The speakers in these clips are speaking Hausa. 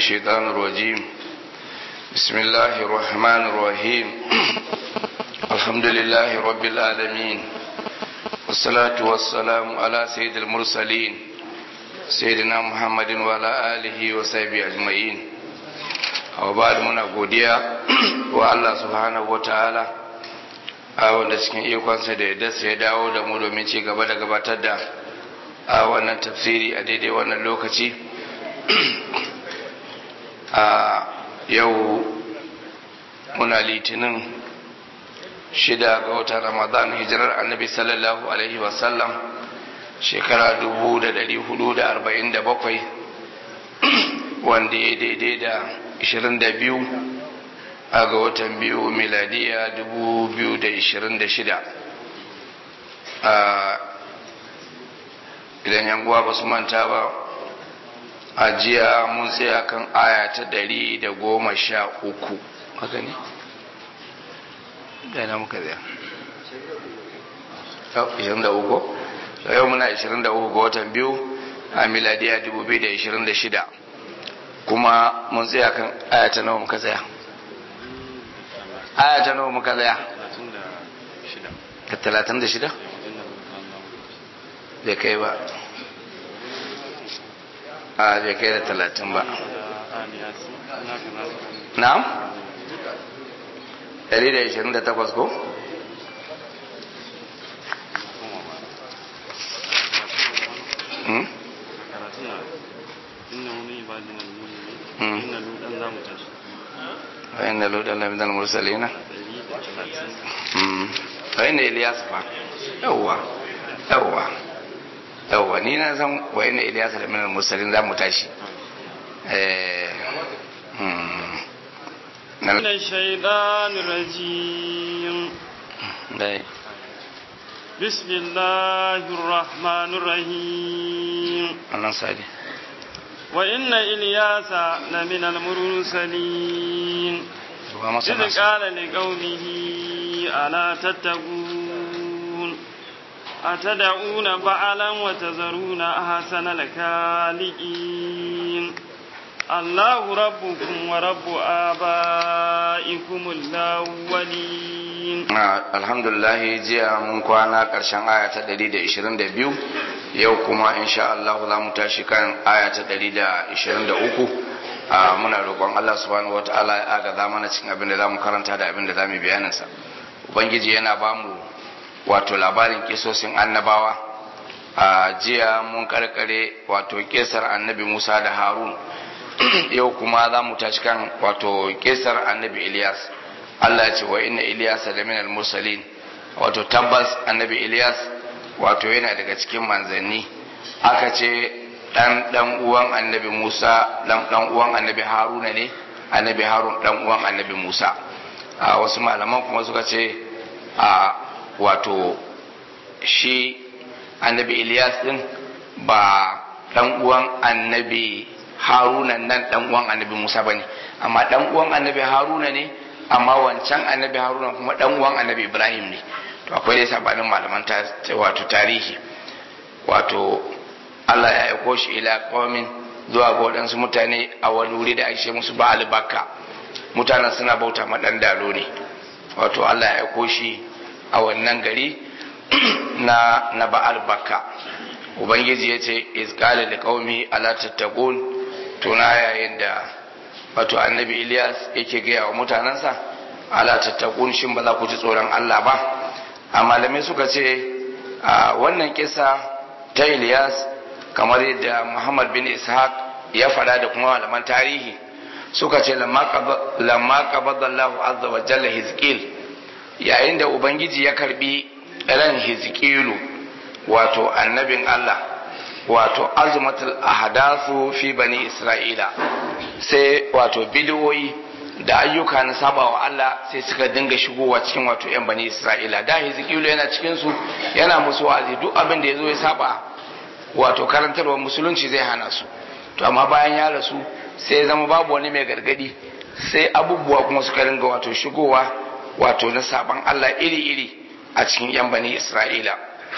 الشيطان الرجيم بسم الله الرحمن الرحيم الحمد لله رب العالمين والصلاة والسلام على سيد المرسلين سيدنا محمد وعلى آله وصحبه أجمعين وبعد منا godiya wa Allah subhanahu wataala a wanda cikin ikonsa da yadda ya dawo da mu domin ci gaba da gabatar da a wannan tafsiri a daidai wannan lokaci a yau muna litinin shida ga watan ramadan hijirar annabi sallallahu alaihi wasallam shekara dubu da dari hudu da arba'in da bakwai wanda ya daidai da ishirin da biyu a ga watan biyu miladiya dubu biyu da ishirin da shida idan yan uwa ba su manta ba a jiya mun tsaya kan aya ta ɗari da goma sha uku haka ne? gana muka tsaya ishirin da uku yau muna ishirin da uku ga watan biyu a miladiya dubu biyu da ishirin da shida kuma mun tsaya kan aya ta nawa muka tsaya aya ta nawa muka tsaya ka talatin da shida bai kai ba a bai kai da talatin ba na'am ɗari da ishirin da takwas ko فإن لوطا لمن المرسلين فإن إلياس فا يوا يوا يوا ni na san wa inna Ilyas da minal mursalin za mu tashi eh من الشيطان الرجيم dai بسم الله الرحمن الرحيم wannan sadi وإن إلياس لمن المرسلين ba masa إذ قال لقومه ألا تتقون أتدعون بعلا وتذرون أحسن الخالقين الله ربكم ورب آبائكم الأولين alhamdulillah jiya mun kwana karshen aya ta 122 yau kuma insha Allah za mu tashi kan aya ta 123 a muna roƙon Allah subhanahu wataala ya agaza mana cikin abin da za mu karanta da abin da za mu bayanin sa ubangiji yana ba mu wato labarin kisosin annabawa a jiya mun karkare wato kisar annabi Musa da Harun yau kuma za mu tashi kan wato kisar annabi Ilyas Allah ya ce wa inna Ilyas da minal mursalin wato tabbas annabi Ilyas wato yana daga cikin manzanni aka ce dan dan uwan annabi Musa dan dan uwan annabi Haruna ne annabi Harun dan uwan annabi Musa a wasu malaman kuma suka ce a wato shi annabi Ilyas din ba dan uwan annabi Haruna nan dan uwan annabi Musa bane amma dan uwan annabi Haruna ne amma wancan annabi Haruna kuma dan uwan annabi Ibrahim ne to akwai dai sabanin malaman ta wato tarihi wato Allah ya aiko shi ila qaumin zuwa ga waɗansu mutane a wani wuri da ake musu Ba'al Bakka mutanen suna bauta ma dan dalo ne wato Allah ya aiko shi a wannan gari na na Ba'al Bakka ubangiji ya ce izqala liqaumi ala tattaqun tuna yayin da wato annabi Ilyas yake gaya wa mutanensa ala tattakun shin ba za ku ji tsoron Allah ba a malamai suka ce a wannan kisa ta Ilyas kamar yadda Muhammad bin Ishaq ya fada da kuma malaman tarihi suka ce lamma qabada Allah azza wa jalla Hizqil yayin da ubangiji ya karbi ran Hizqilu wato annabin Allah wato azmatul ahdathu fi bani Isra'ila sai wato bidiyoyi da ayyuka na saba wa Allah sai suka dinga shigowa cikin wato yan bani Isra'ila da Hizkilu yana cikin su yana musu wa'azi duk abin da yazo ya saba wato karantarwar musulunci zai hana su to amma bayan ya rasu sai zama babu wani mai gargadi sai abubuwa kuma suka dinga wato shigowa wato na saban Allah iri-iri a cikin yan bani Isra'ila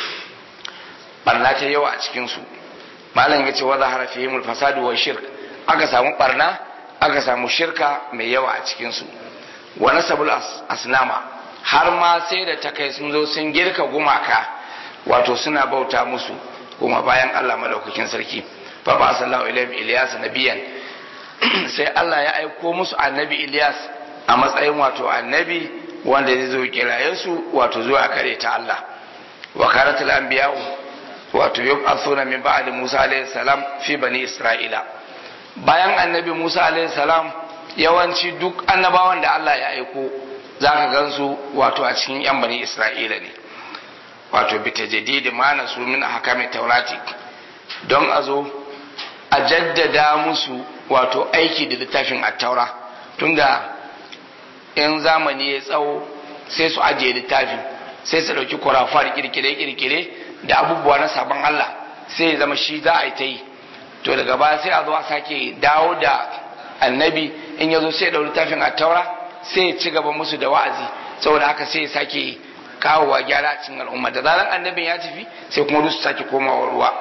barna ta yawa a cikin su malam yace wa zahara fihimul fasadu wa shirk aka samu barna aka samu shirka mai yawa a cikinsu wa nasabul asnama har ma sai da ta kai sun zo sun girka gumaka wato suna bauta musu kuma bayan Allah madaukakin sarki fa ba sallahu ilayhim ilyas nabiyan sai Allah ya aiko musu annabi Ilyas a matsayin wato annabi wanda zai zo kiraye su wato zuwa kare ta Allah wa karatul anbiya'u wato yub'athuna min ba'di Musa alayhi salam fi bani Isra'ila bayan annabi Musa alayhi salam yawanci duk annabawan da Allah ya aiko zaka gansu wato a cikin yan bani Isra'ila ne wato bi tajdidi ma su min ahkami taurati don a zo a jaddada musu wato aiki da littafin attaura tunda in zamani ya tsawo sai su ajiye littafin sai su ɗauki kurafar kirkire-kirkire da abubuwa na sabon Allah sai ya zama shi za a yi ta yi to daga baya sai a zo a sake dawo da annabi in ya zo sai ya ɗau littafin attaura sai ya ci gaba musu da wa'azi saboda haka sai ya sake kawowa gyara a cikin al'umma da zaran annabin ya tafi sai kuma su sake komawa ruwa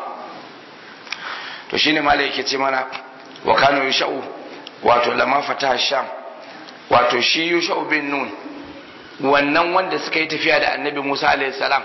to shine malai yake ce mana wa kano yusha'u wato lama fata sham wato shi yusha'u bin nun wannan wanda suka yi tafiya da annabi musa alayhi salam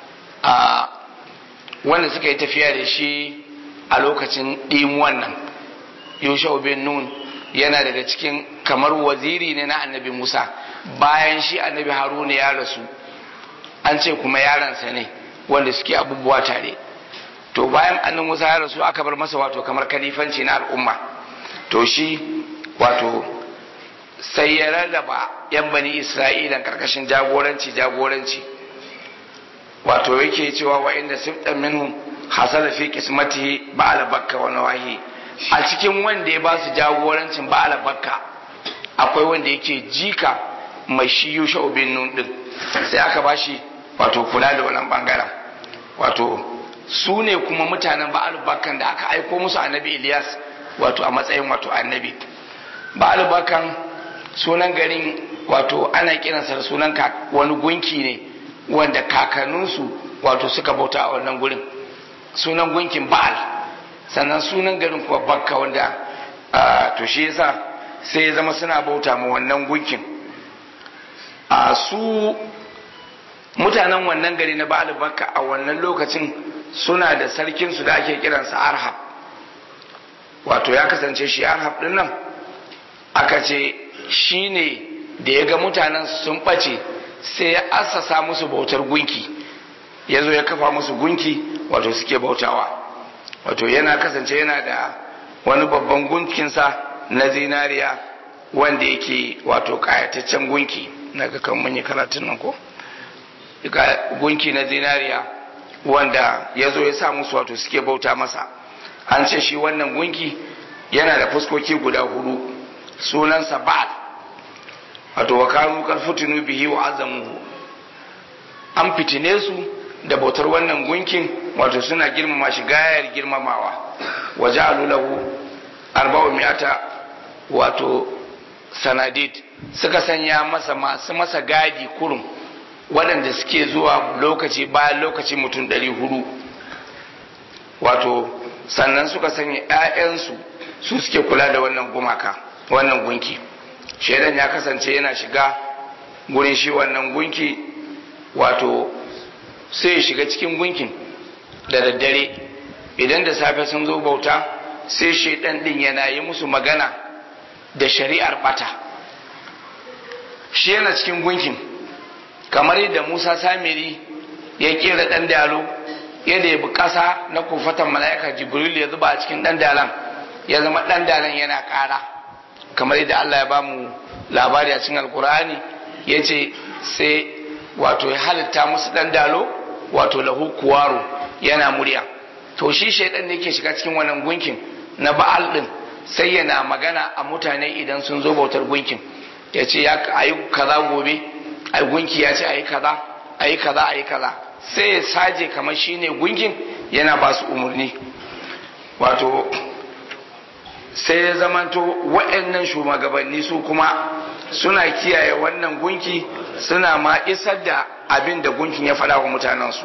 a wanda suka yi tafiya da shi a lokacin ɗimuwan nan yusha'u bin nun yana daga cikin kamar waziri ne na annabi musa bayan shi annabi haruna ya rasu an ce kuma yaransa ne wanda suke abubuwa tare to bayan annan musa ya rasu aka bar masa wato kamar kalifanci na al'umma to shi wato sai ya rarraba yan bani isra'ila karkashin jagoranci jagoranci wato yake cewa wa inda siftan minhum hasala fi qismatihi ba'ala bakka wa nawahi a cikin wanda ya ba su jagorancin ba'ala bakka akwai wanda yake jika mai shi yusha bin nun din sai aka bashi wato kula da wannan bangaren wato su ne kuma mutanen ba'al bakan da aka aiko musu annabi Ilyas wato a matsayin wato annabi ba'al bakan sunan garin wato ana kiransa da sunan wani gunki ne wanda kakanninsu wato suka bauta a wannan gurin sunan gunkin ba'al sannan sunan garin kuma bakka wanda to shi yasa sai ya zama suna bauta ma wannan gunkin a su mutanen wannan gari na ba'al bakka a wannan lokacin suna da sarkinsu da ake kiransa arhab wato ya kasance shi arhab din nan aka ce shi ne da ya ga mutanen sun ɓace sai ya assasa musu bautar gunki ya zo ya kafa musu gunki wato suke bautawa wato yana kasance yana da wani babban gunkinsa na zinariya wanda yake wato kayataccen gunki na ga kan mun karatun nan ko gunki na zinariya wanda ya zo ya sa musu wato suke bauta masa an ce shi wannan gunki yana da fuskoki guda hudu sunansa ba'al wato wa kanu karfutunu bihi wa azamuhu an fitine su da bautar wannan gunkin wato suna girmama shi gayar girmamawa wa ja'alu lahu arba'u mi'ata wato sanadid suka sanya masa masu masa gadi kurum waɗanda suke zuwa lokaci bayan lokaci mutum ɗari hudu wato sannan suka sanya 'ya'yansu su suke kula da wannan gumaka wannan gunki shaidan ya kasance yana shiga gurin shi wannan gunki wato sai ya shiga cikin gunkin da daddare idan da safe sun zo bauta sai shaidan din yana yi musu magana da shari'ar bata shi yana cikin gunkin kamar yadda musa samiri ya kera dan dalo yadda ya bi kasa na kofatan mala'ika jibril ya zuba a cikin dan dalan ya zama dan dalan yana kara kamar yadda allah ya ba mu labari a cikin alkur'ani ya ce sai wato ya halitta musu dan dalo wato lahu kuwaro yana murya to shi shaidan ne ke shiga cikin wannan gunkin na ba'al din sai yana magana a mutane idan sun zo bautar gunkin ya ce ya ayi kaza gobe ai gunki ya ce ayi kaza ayi kaza ayi kaza sai ya saje kamar shine gunkin yana ba su umarni wato sai ya zamanto waɗannan shugabanni su kuma suna kiyaye wannan gunki suna ma isar da abin da gunkin ya faɗa wa mutanensu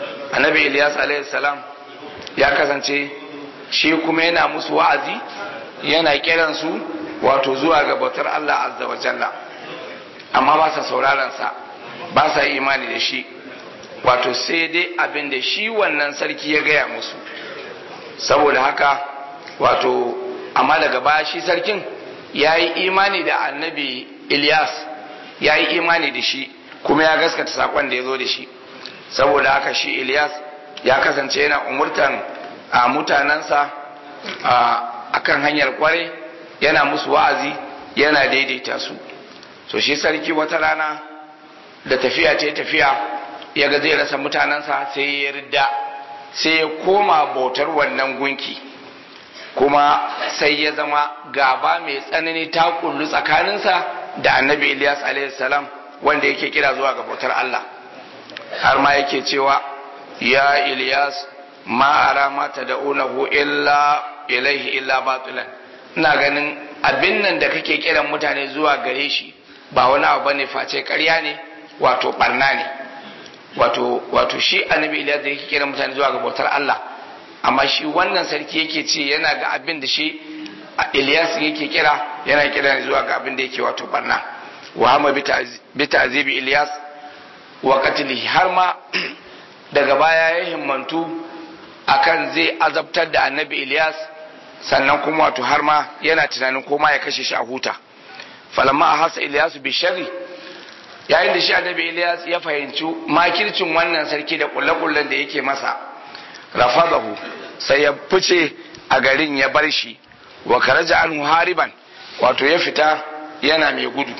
annabi ilyas salam ya kasance shi kuma yana musu wa'azi yana kiran su wato zuwa ga bautar Allah azza wa jalla amma ba sa sauraron sa ba sa imani da shi wato sai dai abin da shi wannan sarki ya gaya musu saboda haka wato amma daga baya shi sarkin ya yi imani da annabi Ilyas ya yi imani da shi kuma ya gaskata sakon da ya zo da shi saboda haka shi Ilyas ya kasance yana umurtan a mutanensa a kan hanyar kware yana musu wa'azi yana daidaita su so shi sarki wata rana da tafiya ce tafiya ya ga zai rasa mutanensa sai ya ridda sai ya koma bautar wannan gunki kuma sai ya zama gaba mai tsanani ta kullu tsakaninsa da annabi Ilyas salam wanda yake kira zuwa ga bautar Allah har ma yake cewa ya Ilyas ma ara ma tad'unahu illa ilaihi illa batilan ina ganin abin nan da kake kiran mutane zuwa gare shi ba wani abu bane face ƙarya ne wato barna ne wato wato shi annabi Ilyas da yake kiran mutane zuwa ga bautar Allah amma shi wannan sarki yake ce yana ga abin da shi Ilyas yake kira yana kira zuwa ga abin da yake wato barna wa hama bi ta'zibi Ilyas wa qatlihi har ma daga baya ya himmantu akan zai azabtar da annabi Ilyas sannan kuma wato har ma yana tunanin koma ya kashe shi a huta falamma hasa Ilyas bi sharri yayin da shi annabi Ilyas ya fahimci makircin wannan sarki da kullakullan da yake masa rafadahu sai ya fice a garin ya bar shi wa karaja anhu hariban wato ya fita yana mai gudu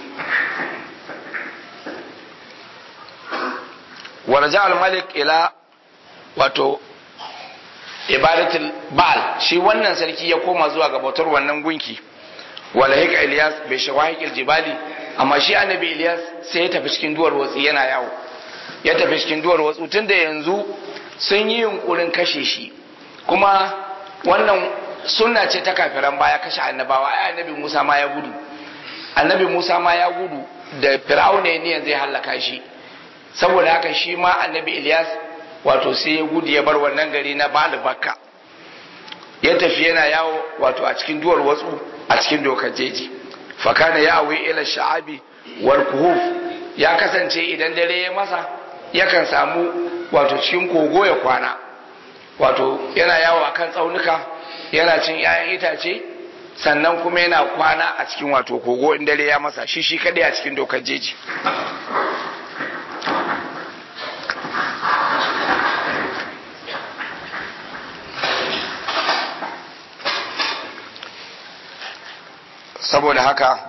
wa raja al-malik ila wato ibadatul ba'al shi wannan sarki ya koma zuwa ga bautar wannan gunki wala hika ilyas bai shawahiqil jibali amma shi annabi ilyas sai ya tafi cikin duwar watsi yana yawo ya tafi cikin duwar watsu tunda yanzu sun yi yunkurin kashe shi kuma wannan sunna ce ta kafiran baya kashe annabawa ai annabi Musa ma ya gudu annabi Musa ma ya gudu da fir'auna ne zai hallaka shi saboda haka shi ma annabi Ilyas wato sai ya gudu ya bar wannan gari na Bali Bakka ya tafi yana yawo wato a cikin duwar watsu a cikin dokar jeji fakana ya awi ila sha'abi wal kuhuf ya kasance idan dare ya masa yakan samu wato cikin kogo ya kwana wato yana yawo a kan tsaunuka yana cin 'ya'yan itace sannan kuma yana kwana a cikin wato kogo in dare ya masa shi shi kadai a cikin dokar jeji saboda haka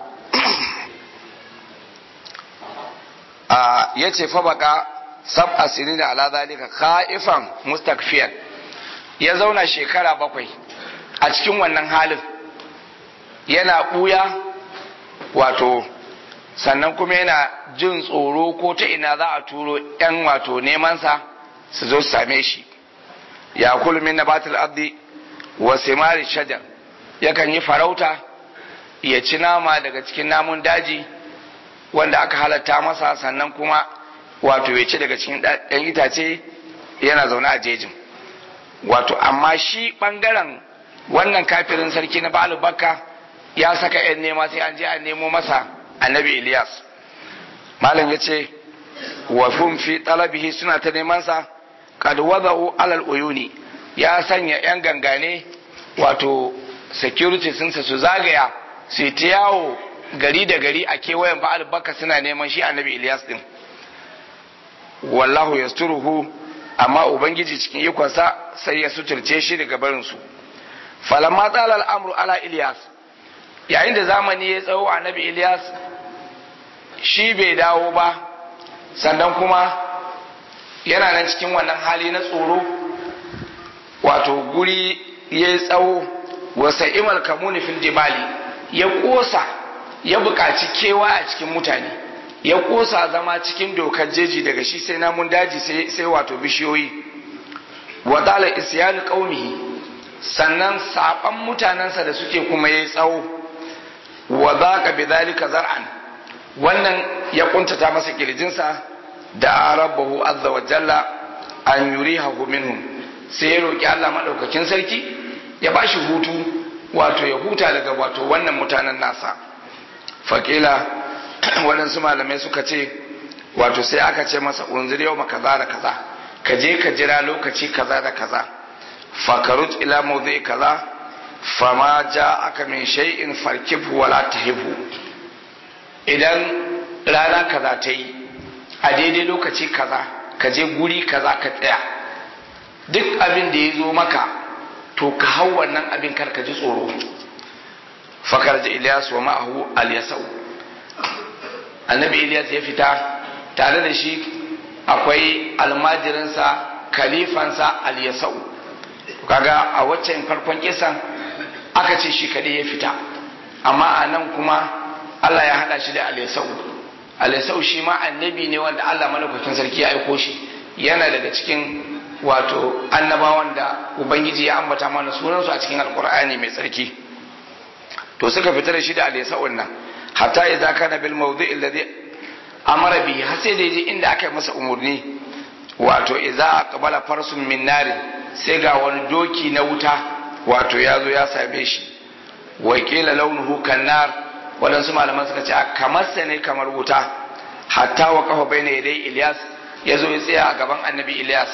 ya ce fa baka sab asiri da ala zalika khaifan mustakfiyan ya zauna shekara bakwai a cikin wannan halin yana buya wato sannan kuma yana jin tsoro ko ta ina za a turo yan wato nemansa su zo su same shi ya min nabatul abdi wa simari shajar yakan yi farauta ya ci nama daga cikin namun daji wanda aka halatta masa sannan kuma wato ya ci daga cikin ɗan itace yana zaune a jejin wato amma shi ɓangaren wannan kafirin sarki na ba'al bakka ya saka yan nema sai an je an nemo masa annabi ilyas malam ya ce wa hum fi talabihi suna ta neman sa kad wada'u alal uyuni ya sanya yan gangane wato security sun su zagaya su ta yawo gari da gari a kewayen ba'al bakka suna neman shi annabi ilyas din wallahu yasturuhu amma ubangiji cikin ikonsa sai ya suturce shi daga barinsu falamma tsala al'amru ala ilyas yayin da zamani ya tsawo annabi ilyas shi bai dawo ba sannan kuma yana nan cikin wannan hali na tsoro wato guri ya yi tsawo wasa imal kamuni fil jibali ya kosa ya buƙaci kewa a cikin mutane ya kosa zama cikin dokar jeji daga shi sai namun daji sai wato bishiyoyi wadala isyanu qaumihi sannan saban mutanensa da suke kuma yayi tsawo wa zaqa bidhalika zar'an wannan ya kuntata masa kirjinsa da rabbahu azza wa jalla an yurihahu minhum sai ya roki Allah madaukakin sarki ya bashi hutu wato ya huta daga wato wannan mutanen nasa faƙila waɗansu malamai suka ce wato sai aka ce masa unzir yau kaza da kaza ka je ka jira lokaci kaza da kaza fakarut ila mawdi kaza fama ja aka min shay'in farkibhu wala tahibhu idan rana kaza ta yi a daidai lokaci kaza ka je guri kaza ka tsaya duk abin da ya zo maka to ka hau wannan abin kar ka ji tsoro fakar da Ilyas wa ma'ahu al-yasau annabi Ilyas ya fita tare da shi akwai almajirinsa kalifansa al-yasau kaga a waccan farkon kisan aka ce shi kadai ya fita amma a nan kuma Allah ya hada shi da al-yasau al-yasau shi ma annabi ne wanda Allah malaukakin sarki ya aiko shi yana daga cikin wato annabawan da ubangiji ya ambata mana sunansu a cikin alkur'ani mai tsarki to suka fita da shi da al-yasau nan hatta idza kana bil mawdi'i alladhi amara bihi har sai da yaje inda aka yi masa umurni wato idza aqbala farsun min nari sai ga wani doki na wuta wato ya zo ya same shi wa qila launuhu kannar wadansu malaman suka ce kamar sa ne kamar wuta hatta wa kafa baina yadai Ilyas ya zo ya tsaya a gaban annabi Ilyas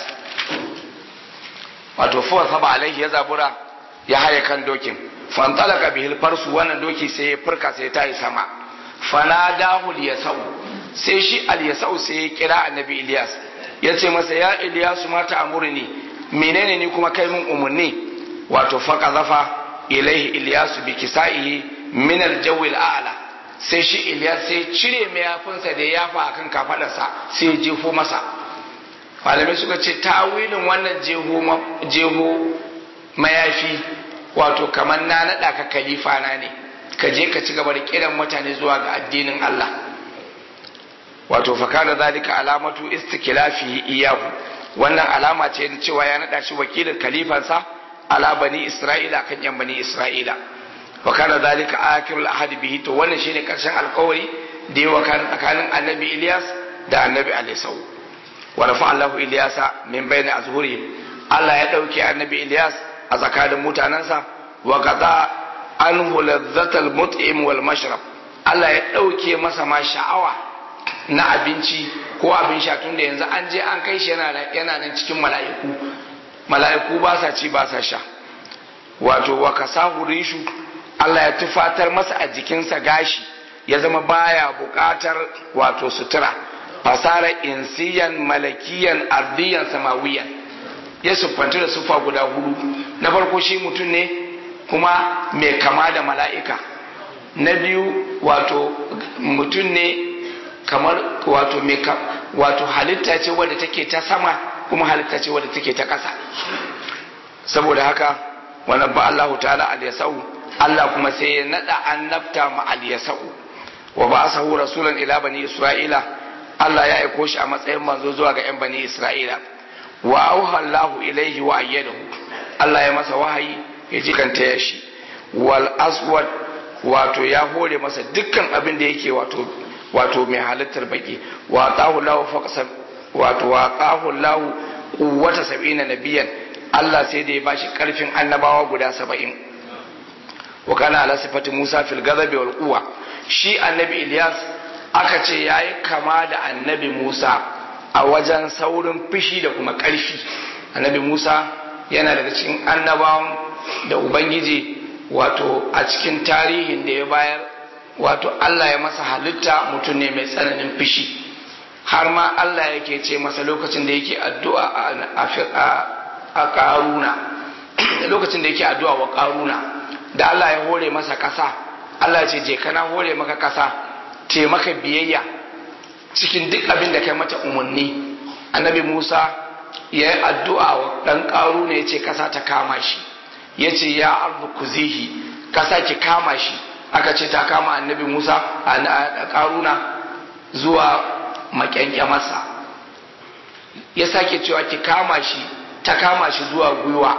wato fuwa saba alaihi ya zabura ya haye kan dokin fantalaka bihil farsu wannan doki sai ya furka sai ta yi sama fanadahu liyasau sai shi al-yasau sai ya kira annabi Ilyas ya ce masa ya Ilyas ma ta amurni menene ni kuma kai min umarni wato faka zafa ilaihi Ilyas bi kisaihi min al-jawi al-a'la sai shi Ilyas sai cire mayafinsa da ya yafa akan kafadarsa sai ya jefo masa malamai suka ce tawilin wannan jeho mayafi wato kamar na naɗa ka kalifa na ne ka je ka ci gaba da kiran mutane zuwa ga addinin Allah wato fakana zalika alamatu istiklafihi iyahu wannan alama ce da cewa ya naɗa shi wakilin kalifansa ala bani isra'ila kan yan bani isra'ila wakana zalika akirul ahad bihi to wannan shine karshen alkawari da ya wakana tsakanin annabi Ilyas da annabi Alisau wa rafa Allahu Ilyasa min bayni azhurihim Allah ya dauke annabi Ilyas a tsakanin mutanansa wa qada anhu ladzatal mut'im wal mashrab Allah ya dauke masa ma sha'awa na abinci ko abin sha tunda yanzu an je an kai shi yana yana nan cikin mala'iku mala'iku ba sa ci ba sa sha wato wa kasahu rishu Allah ya tufatar masa a jikinsa gashi ya zama baya buƙatar wato sutura fasara insiyan malakiyan ardiyan samawiyan ya siffanci da siffa guda hudu na farko shi mutum ne kuma mai kama da mala'ika na biyu wato mutum ne kamar wato mai wato halitta ce wadda take ta sama kuma halitta ce wadda take ta ƙasa saboda haka wannan ba Allah ta'ala al-yasau Allah kuma sai ya nada annabta ma al-yasau wa ba'athahu rasulan ila bani isra'ila Allah ya aiko shi a matsayin manzo zuwa ga 'yan bani Isra'ila wa auha Allahu ilaihi wa ayyadahu Allah ya masa wahayi ya jikanta ya shi wal aswad wato ya hore masa dukkan abin da yake wato wato mai halittar baki wa tahu lahu faqsa wato wa tahu lahu quwwata sab'ina nabiyan Allah sai da ya bashi karfin annabawa guda saba'in wa kana ala sifati Musa fil ghadabi wal quwwa shi annabi Ilyas aka ce ya yi kama da annabi Musa a wajen saurin fishi da kuma ƙarfi annabi Musa yana daga cikin annabawan da Ubangiji wato a cikin tarihin da ya bayar wato Allah ya masa halitta mutum ne mai tsananin fishi har ma Allah yake ce masa lokacin da yake addu'a a ƙaruna lokacin da yake addu'a wa ƙaruna da Allah ya hore masa ƙasa Allah ya ce je kana hore maka ƙasa ce maka biyayya cikin duk abin da kai mata umarni annabi musa ya yi addu'a wa ɗan ƙaru ne ya ce ƙasa ta kama shi ya ce ya ardu kuzihi ƙasa ki kama shi aka ce ta kama annabi musa a ƙaruna zuwa makyankyamarsa ya sake cewa ki kama shi ta kama shi zuwa gwiwa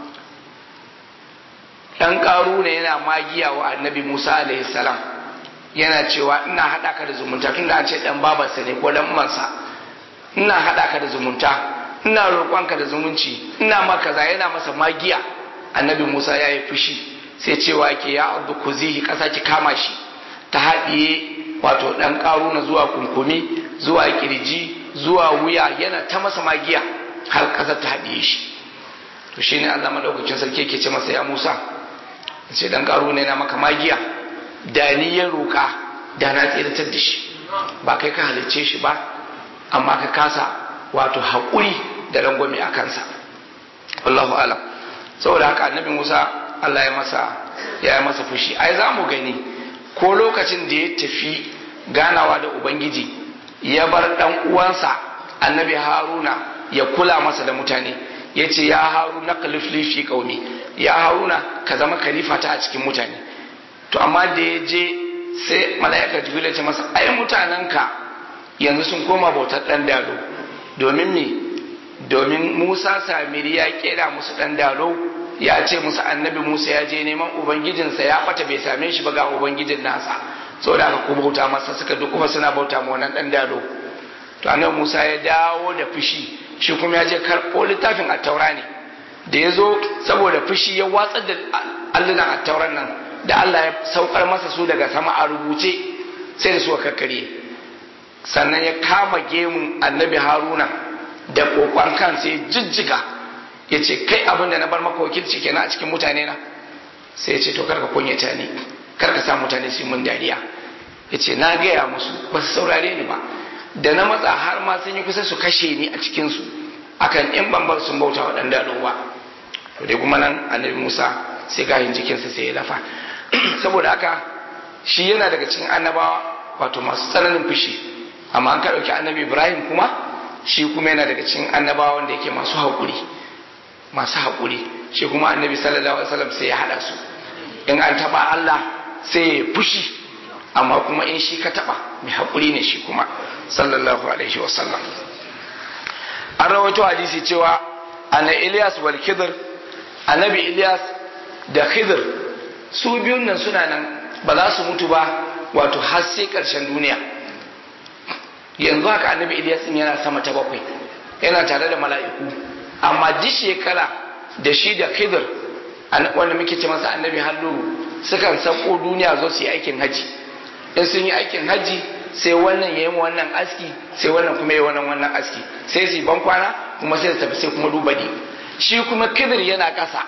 ɗan ƙaru ne yana magiya wa annabi musa alaihi salam yana cewa ina haɗa ka da zumunta tun da an ce ɗan babarsa ne ko ɗan umansa ina haɗa ka da zumunta ina roƙonka da zumunci ina maka za yana masa magiya annabi musa ya yi fushi sai cewa ke ya abdu kuzihi kasa ki kama shi ta haɗiye wato ɗan ƙaruna zuwa kunkumi zuwa kirji zuwa wuya yana ta masa magiya har ƙasar ta haɗiye shi to shine Allah madaukakin sarki yake ce masa ya Musa ce dan ƙaruna yana maka magiya da ni ya roka da na tsiratar da shi ba kai ka halicce shi ba amma ka kasa wato haƙuri da rangwame a kansa Allahu alam saboda haka annabi Musa Allah ya masa ya yi masa fushi ai za mu gani ko lokacin da ya tafi ganawa da ubangiji ya bar dan uwansa annabi Haruna ya kula masa da mutane ya ce ya haruna kalifli fi qaumi ya haruna ka zama kalifata a cikin mutane to amma da ya je sai mala'ika jibril ya ce masa ai mutanenka yanzu sun koma bautar dan dalo domin me domin Musa Samiri ya kera musu dan dalo ya ce musu annabi Musa ya je neman ubangijinsa ya bata bai same shi ba ga ubangijin nasa saboda haka ku bauta masa suka duk kuma suna bauta ma wannan dan dalo to annabi Musa ya dawo da fushi shi kuma ya je karɓo littafin attaura ne da ya zo saboda fushi ya watsar da allunan attauran nan da Allah ya saukar masa su daga sama a rubuce sai da su kakkare sannan ya kama gemun annabi haruna da kokon kan sai jijjiga ya ce kai abin da na bar maka wakilci kenan a cikin mutane na sai ya ce to karka kunyata ni karka sa mutane su mun dariya ya ce na gaya musu ba su saurare ni ba da na matsa har ma sun yi kusa su kashe ni a cikinsu akan in ban bar sun bauta wa ɗan daɗowa to dai kuma nan annabi musa sai gahin jikinsa sai ya lafa saboda haka shi yana daga cikin annabawa wato masu tsananin fushi amma an ka ɗauki annabi ibrahim kuma shi kuma yana daga cikin annabawa wanda yake masu haƙuri masu haƙuri shi kuma annabi sallallahu alaihi wasallam sai ya haɗa su in an taɓa allah sai ya fushi amma kuma in shi ka taɓa mai haƙuri ne shi kuma sallallahu alaihi wasallam an rawaito hadisi cewa ana ilyas wal khidr annabi ilyas da khidr su biyun nan suna nan ba za su mutu ba wato har sai karshen duniya yanzu haka annabi ilyas din yana sama ta bakwai yana tare da mala'iku amma duk shekara da shi da khidr wanda muke ce masa annabi halluru sukan sako duniya zo su yi aikin haji in sun yi aikin haji sai wannan ya yi wannan aski sai wannan kuma ya wannan wannan aski sai su ban kwana kuma sai su tafi sai kuma duba ne shi kuma kidir yana ƙasa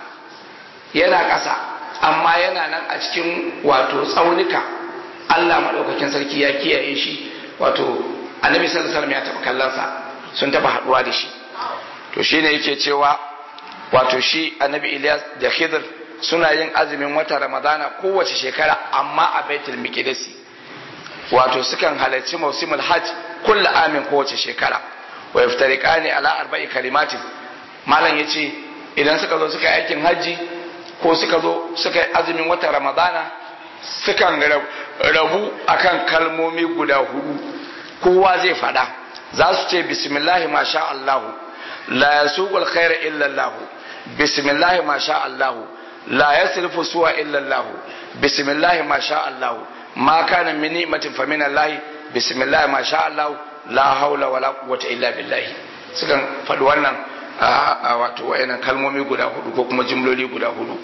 yana ƙasa amma yana nan a cikin wato tsaunuka Allah maɗaukakin sarki ya kiyaye shi wato annabi sallallahu alaihi ya taɓa kallonsa sun taɓa haɗuwa da shi to shine yake cewa wato shi annabi Ilyas da Khidir suna yin azumin wata Ramadana kowace shekara amma a Baitul Miqdisi wato sukan halarci mausimul hajj kulla amin kowace shekara wa yaftariqani ala arba'i kalimatin malam yace idan suka zo suka yi aikin hajji ko suka zo suka yi azumin wata ramadana sukan rabu akan kalmomi guda hudu kowa zai fada za su ce bismillahi masha Allahu la yasuqul khaira illa Allah bismillahi masha Allahu la yasrifu suwa illa Allah bismillahi masha Allahu ma kana min ni'matin fa min Allah bismillah ma sha Allah la haula wala quwwata illa billah sukan faɗi wannan wato wayannan kalmomi guda hudu ko kuma jimloli guda hudu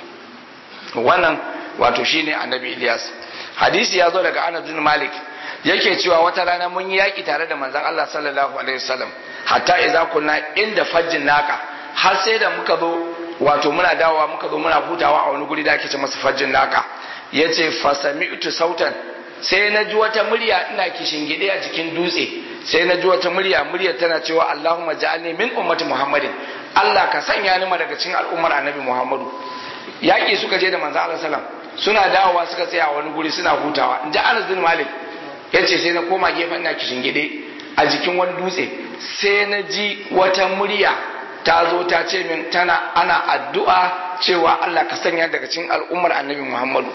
wannan wato shine annabi Ilyas hadisi ya zo daga Anas bin Malik yake cewa wata rana mun yi yaki tare da manzon Allah sallallahu alaihi wasallam hatta idza kunna inda fajjin naka har sai da muka zo wato muna dawowa muka zo muna hutawa a wani guri da ake ce masa fajjin naka ya ce fasami'tu sautan sai na ji wata murya ina gide a jikin dutse sai na ji wata murya murya tana cewa Allahumma ja'alni min ummati Muhammadin Allah ka sanya ni daga cikin al'ummar Annabi Muhammadu yaƙi suka je da manzo Allah sallam suna dawowa suka tsaya a wani guri suna hutawa in ji Anas bin Malik yace sai na koma gefen ina gide a jikin wani dutse sai na ji wata murya ta zo ta ce min tana ana addu'a cewa Allah ka sanya daga cikin al'ummar Annabi Muhammadu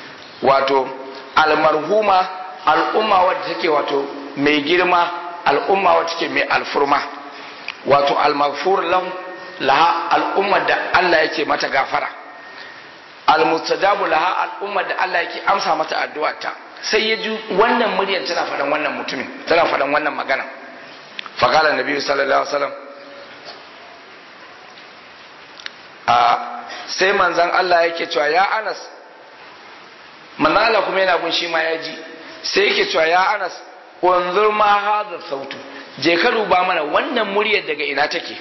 wato almarhuma al'umma wadda take wato mai girma al'umma wadda take mai alfurma wato almaghfur lahu laha al'umma da Allah yake mata gafara almustajabu laha al'umma da Allah yake amsa mata addu'arta sai ya ji wannan muryar tana faɗan wannan mutumin tana faɗan wannan magana faqala nabiyyu sallallahu alaihi wasallam a sai manzon Allah yake cewa ya Anas manzon Allah kuma yana gun shi ma ya ji sai yake cewa ya Anas wanzur ma hadha sautu je ka duba mana wannan muryar daga ina take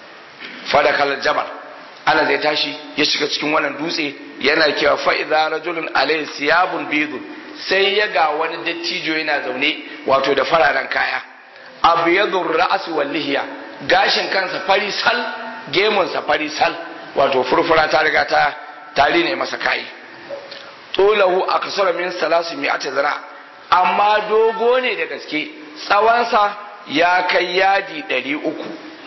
fadakal jabal ana zai tashi ya shiga cikin wannan dutse yana cewa fa idza rajulun alayhi siyabun bidun sai ya ga wani dattijo yana zaune wato da fararen kaya abyadur ra's wal lihiya gashin kansa fari sal gemun sa fari sal wato furfura ta riga ta tari ne masa kai tulahu aksara min salasu mi'ati zira amma dogo ne da gaske tsawonsa ya kai yadi ɗari uku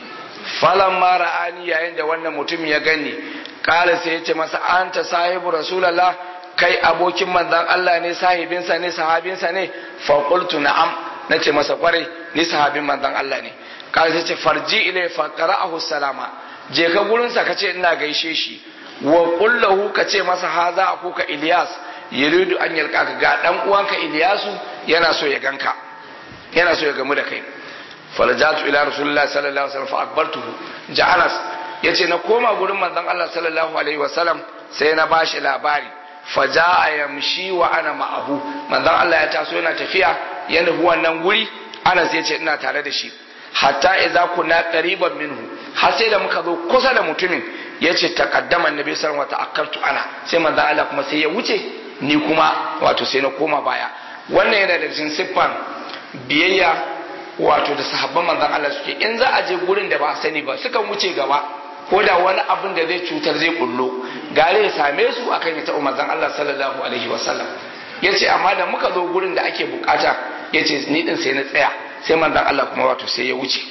falan mara ani yayin da wannan mutum ya gani kala sai ya ce masa anta sahibu rasulallah kai abokin manzan Allah ne sahibinsa ne sahabinsa ne fa qultu na'am nace masa kwarai ni sahabin manzan Allah ne kala sai ce farji ilai fa qara'ahu salama je ka gurin sa kace ina gaishe shi wa qul lahu kace masa haza akuka Ilyas yuridu an yalqaka ga dan uwanka Ilyasu yana so ya ganka yana so ya gamu da kai falajatu ila rasulullah sallallahu alaihi wasallam fa akbartuhu ja'anas yace na koma gurin manzon Allah sallallahu alaihi wasallam sai na bashi labari faja'a yamshi wa ana ma'ahu manzon Allah ya taso yana tafiya ya nufi wannan guri Anas yace ina tare da shi hatta idza kunna qariban minhu har sai da muka zo kusa da mutumin yace taqaddama annabi sallallahu alaihi wasallam ta'akkartu ana sai manzon Allah kuma sai ya wuce ni kuma wato sai na koma baya wannan yana da cikin siffan biyayya wato da sahabban manzon Allah suke in za a je gurin da ba a sani ba sukan wuce gaba ko da wani abin da zai cutar zai kullo gare ya same su akan ya taɓa manzon Allah sallallahu alaihi wasallam yace amma da muka zo gurin da ake bukata yace ni din sai na tsaya sai manzon Allah kuma wato sai ya wuce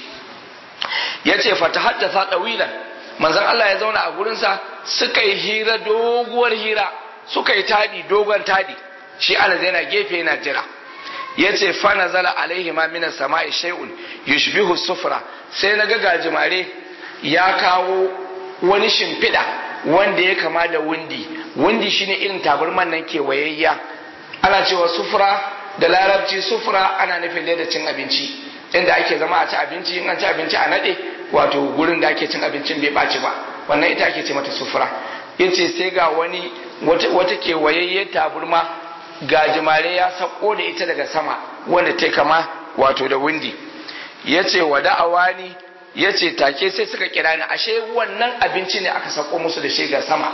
yace fa tahaddatha tawilan manzon Allah ya zauna a gurin sa suka yi hira doguwar hira suka yi tadi dogon tadi shi ana yana gefe yana jira yace fa nazala alaihi ma minas sama'i shay'un yushbihu sufra sai naga gajimare ya kawo wani shimfiɗa wanda ya kama da wundi wundi shine irin tabarman nan kewayayya ana cewa sufra da larabci sufra ana nufin da cin abinci inda ake zama a ci abinci in an ci abinci a nade wato gurin da ake cin abincin bai ɓaci ba wannan ita ake ce mata sufra yace sai ga wani wata kewayayyar taburma gajimare ya sako da ita daga sama wanda ta kama wato da windi ya ce wa da'awani ya ce take sai suka kira ni ashe wannan abinci ne aka sako musu da shi ga sama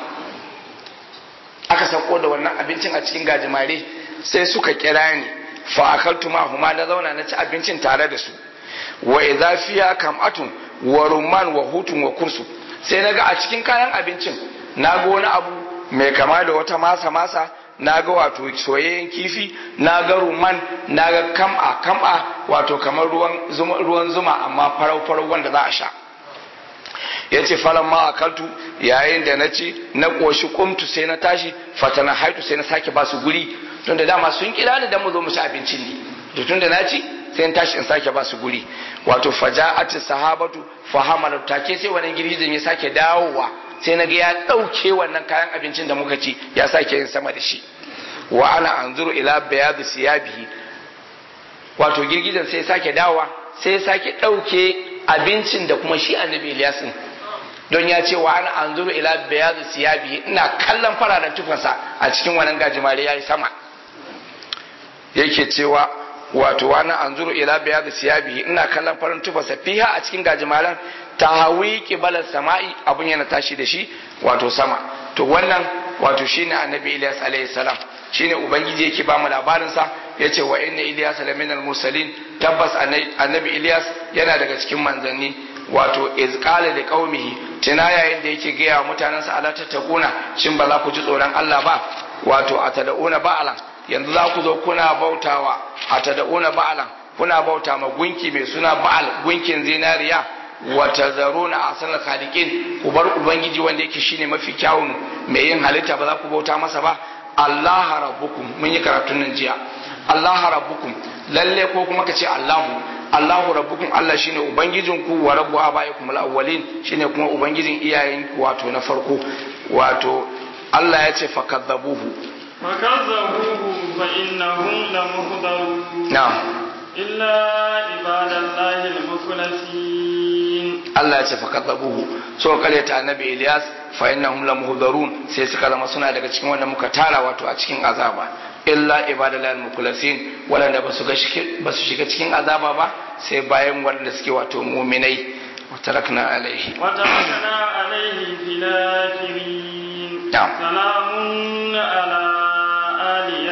aka sako da wannan abincin a cikin gajimare sai suka kira ni fa akaltu ma huma na zauna na ci abincin tare da su wa idza fiya kam'atun wa rumman wa hutun wa kursu sai naga a cikin kayan abincin na ga wani abu mai kama da wata masa masa na ga wato soyayyen kifi na ga ruman na ga kam'a kam'a wato kamar ruwan zuma, ruwan zuma amma farau farau wanda za a sha ya ce falon ma akaltu yayin da na ci na ƙoshi kumtu sai na tashi fatana haitu sai na sake ba su guri tun da dama sun kira ni dan mu zo mu ci abincin ne to tun da na ci sai in tashi in sake ba su guri wato faja'at sahabatu fahamala take sai wannan girgizin ya sake dawowa sai na ga ya ɗauke wannan kayan abincin da muka ci ya sake yin sama da shi wa ana anzuru ila bayadu siyabihi wato girgizan sai sake dawowa sai sake ɗauke abincin da kuma shi annabi Ilyasin don ya ce wa ana anzuru ila bayadu siyabihi ina kallon fararen tufansa a cikin wannan gajimare yayi sama yake cewa wato wa ana anzuru ila bayadu siyabihi ina kallon farin tufansa fiha a cikin gajimaren ta hawi kibalar sama'i abun yana tashi da shi wato sama to wannan wato shine annabi Ilyas alayhi salam shine ubangiji yake ba mu labarin sa yace wa inna Ilyas la minal mursalin tabbas annabi Ilyas yana daga cikin manzanni wato iz qala li qaumihi tuna yayin da yake gaya mutanen sa ala tattakuna shin ba za ku ji tsoron Allah ba wato atada'una ba'alan yanzu za ku zo kuna bautawa atada'una ba'alan kuna bauta ma gunki mai suna ba'al gunkin zinariya wata zaro na asalar khaliqin ku bar ubangiji wanda yake shine mafi kyawun mai yin halitta ba za ku bauta masa ba Allah rabbukum mun yi karatun nan jiya Allah rabbukum lalle ko kuma ka ce Allahu Allahu rabbukum Allah shine ubangijin ku wa rabbu abaikum al-awwalin shine kuma ubangijin iyayen wato na farko wato Allah ya ce fakadzabuhu fakadzabuhu fa innahum lamuhdarun na'am illa ibadallahi al-mukhlasin Allah ya ce fa kadzabuhu so kare ta annabi Ilyas fa innahum lamuhdarun sai suka zama suna daga cikin wanda muka tara wato a cikin azaba illa ibadalal mukhlasin wanda ba su ga ba su shiga cikin azaba ba sai bayan wanda suke wato mu'minai wa tarakna alaihi wa tarakna alaihi fil akhirin Na'am. salamun ala ali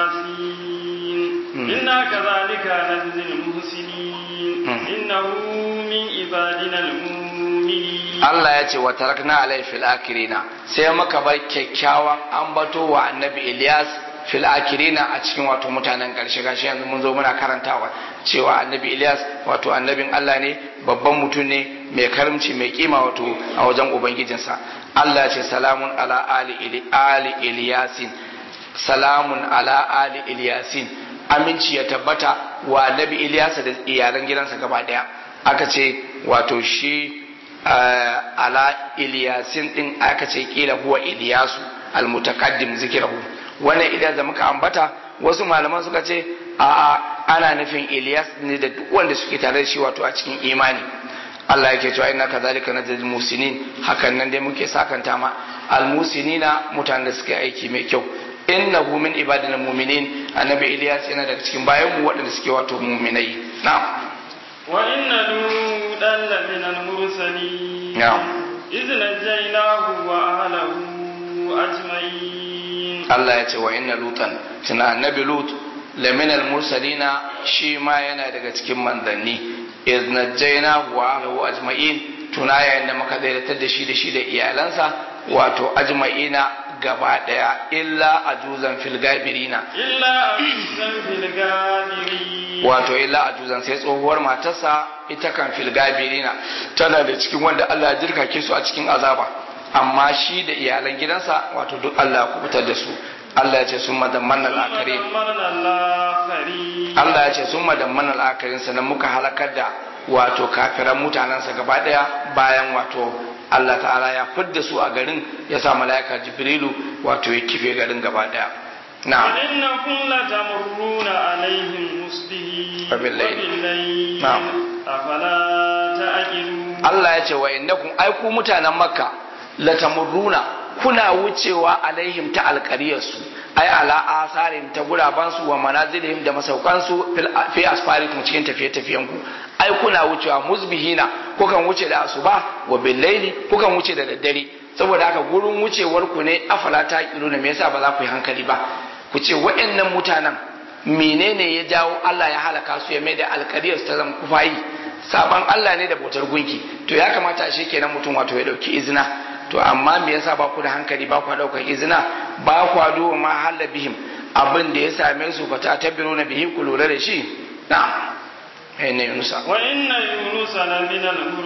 yasin inna kadhalika najzil muhsinin innahu min ibadina al-mu'minin Allah ya ce wa tarakna alai fil akirina sai muka bar kyakkyawan ambato wa annabi Ilyas fil akirina a cikin wato mutanen karshe gashi yanzu mun zo muna karantawa cewa annabi Ilyas wato annabin Allah ne babban mutum ne mai karimci mai kima wato a wajen ubangijinsa Allah ya ce salamun ala ali ili ali Ilyasin salamun ala ali Ilyasin aminci ya tabbata wa annabi Ilyas da iyalan gidansa gaba daya aka ce wato shi ala iliyasin din aka ce kila huwa iliyasu almutakaddim zikirahu wannan idan da muka ambata wasu malaman suka ce a ana nufin iliyas ne da duk wanda suke tare da shi wato a cikin imani Allah yake cewa inna kadhalika najzil musinin hakan nan dai muke sakanta ma almusinina mutanen da suke aiki mai kyau innahu min ibadina mu'minin annabi iliyas yana daga cikin bayan mu waɗanda suke wato mu'minai na'am وإن لوطا لمن المرسلين نعم. إذ نجيناه وأهله أجمعين Allah ya ce wa inna lutan tuna annabi lut laminal mursalina shi ma yana daga cikin manzanni iz najjayna wa ahlihi ajma'in tuna yayin da muka daidatar da shi da shi da iyalansa wato ajma'ina gaba daya illa ajuzan fil gabirina إلا أنزل في الغابرين wato illa ajuzan sai tsohuwar matarsa ita kan fil gabirina tana da cikin wanda Allah ya jirkake su a cikin azaba amma shi da iyalan gidansa wato duk Allah ya kubutar da su Allah ya ce sun madamman al'akari ودمرنا الآخرين Allah ya ce sun madamman al'akarin sannan muka halakar da wato kafiran mutanensa gaba daya bayan wato Allah ta'ala ya fidda su a garin ya sa mala'ika jibrilu wato ya kife garin gaba daya na'am وإنكم لتمرون عليهم مصبحين وبالليل. وبالليل نعم. أفلا تعقلون Allah ya ce wa innakum ai ku mutanen Makka latamurruna kuna wucewa alaihim ta alƙariyarsu ai ala asarin ta gurabansu wa manazilihim da masaukansu fil- fi asfarikum cikin tafiye-tafiyen ku ai kuna wucewa musbihina kukan wuce da asuba wa billaili kukan wuce da daddare saboda haka gurin wucewar ku ne afala ta kiruna me yasa ba za ku yi hankali ba ku ce waɗannan mutanen menene ya jawo Allah ya halaka su ya mai da alkariyar ta zama kufayi saban Allah ne da bautar gunki to ya kamata a kenan mutum wato ya dauki izina to amma me yasa ba ku da hankali ba ku daukar izina ba ku duba ma halla bihim abin da ya same su fa ta tabiru na bihi ku lura da shi na'am ai ne Yunusa وإن يونس لمن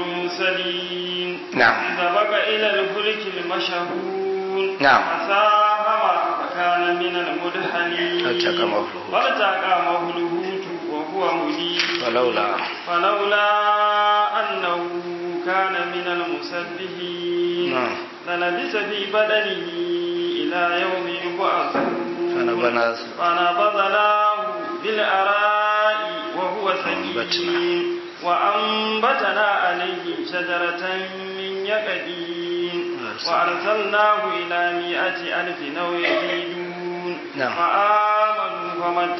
المرسلين نعم. إذا بقى إلى الفلك المشهور نعم. فساهم فكان من المدحنين التقمه الحوت. فالتقمه الحوت وهو مليم ولولا فلولا أنه كان من المسبحين نعم. للبث في بدنه إلى يوم يبعثون فنبذناه فنبذناه بالأراء وهو سقيم وأنبتنا عليه شجرة من يقدين وأرسلناه إلى مائة ألف أو يزيدون نعم. فآمنوا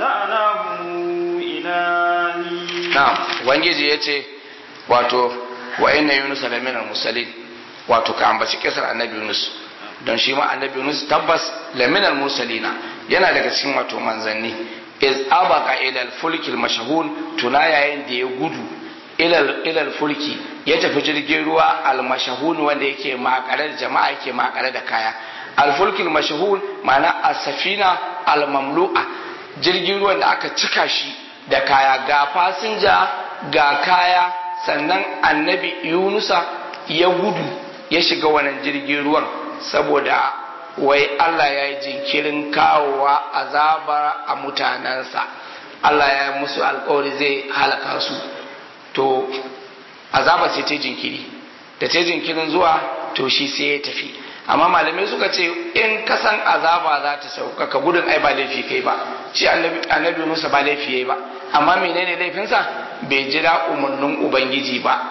فمتعناهم إلى حين na'am ubangiji ya ce wato wa inna yunus la minal mursalin wato ka ambaci kisar annabi yunus don shi ma annabi yunus tabbas la minal mursalina yana daga cikin wato manzanni iz abaka ila al-fulki al-mashhun tuna yayin da ya gudu ila ila al-fulki ya tafi jirgin ruwa al-mashhun wanda yake makare da jama'a yake makare da kaya al-fulki al-mashhun ma'ana as-safina al-mamlu'a jirgin ruwan da aka cika shi da kaya ga fasinja ga kaya sannan annabi yunusa ya gudu ya shiga wannan jirgin ruwan saboda wai Allah ya yi jinkirin kawowa azaba a mutanensa Allah ya yi musu alkawari zai halaka su to azaba sai ta jinkiri da ta jinkirin zuwa to shi sai ya tafi amma malamai suka ce in ka san azaba za ta sauka ka gudun ai ba laifi kai ba shi annabi annabi Musa ba laifi yayi ba amma menene laifinsa bai jira umarnin ubangiji ba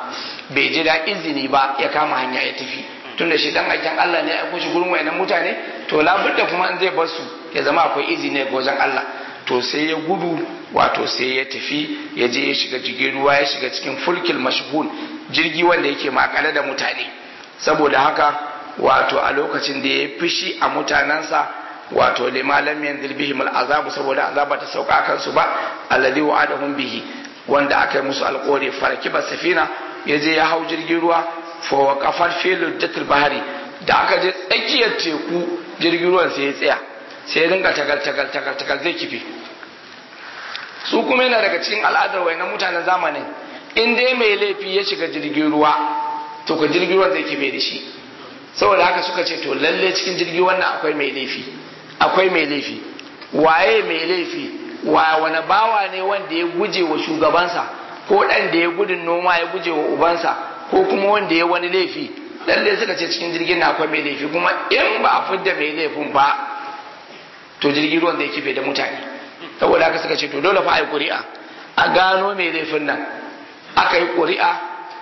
bai ji da izini ba ya kama hanya ya tafi tunda shi dan aikin Allah ne ya aiko shi gurin wayannan mutane to labudda kuma in zai bar su ya zama akwai izini ga wajen Allah to sai ya gudu wato sai ya tafi ya je ya shiga jirgin ruwa ya shiga cikin fulkil mashhun jirgi wanda yake makale da mutane saboda haka wato a lokacin da ya fishi a mutanensa wato lima lam yanzil bihim al'azab saboda azaba ta sauka kan su ba alladhi wa'adahum bihi wanda aka yi musu alƙawari farakiba safina ya je ya hau jirgin ruwa fa waqafat fi lujjatil bahari da aka je tsakiyar teku jirgin ruwan sai ya tsaya sai ya dinga tagal tagal tagal tagal zai kife su kuma yana daga cikin al'adar wayannan mutanen zamanin in dai mai laifi ya shiga jirgin ruwa to ka jirgin ruwan zai kife da shi saboda haka suka ce to lalle cikin jirgin wannan akwai mai laifi akwai mai laifi waye mai laifi wa wani bawa ne wanda ya guje wa shugabansa ko ɗan da ya gudun noma ya guje wa ubansa ko kuma wanda ya wani laifi lalle suka ce cikin jirgin na akwai mai laifi kuma in ba a fidda mai laifin ba to jirgin ruwan zai kife da mutane saboda haka suka ce to dole fa a yi ƙuri'a a gano mai laifin nan aka yi ƙuri'a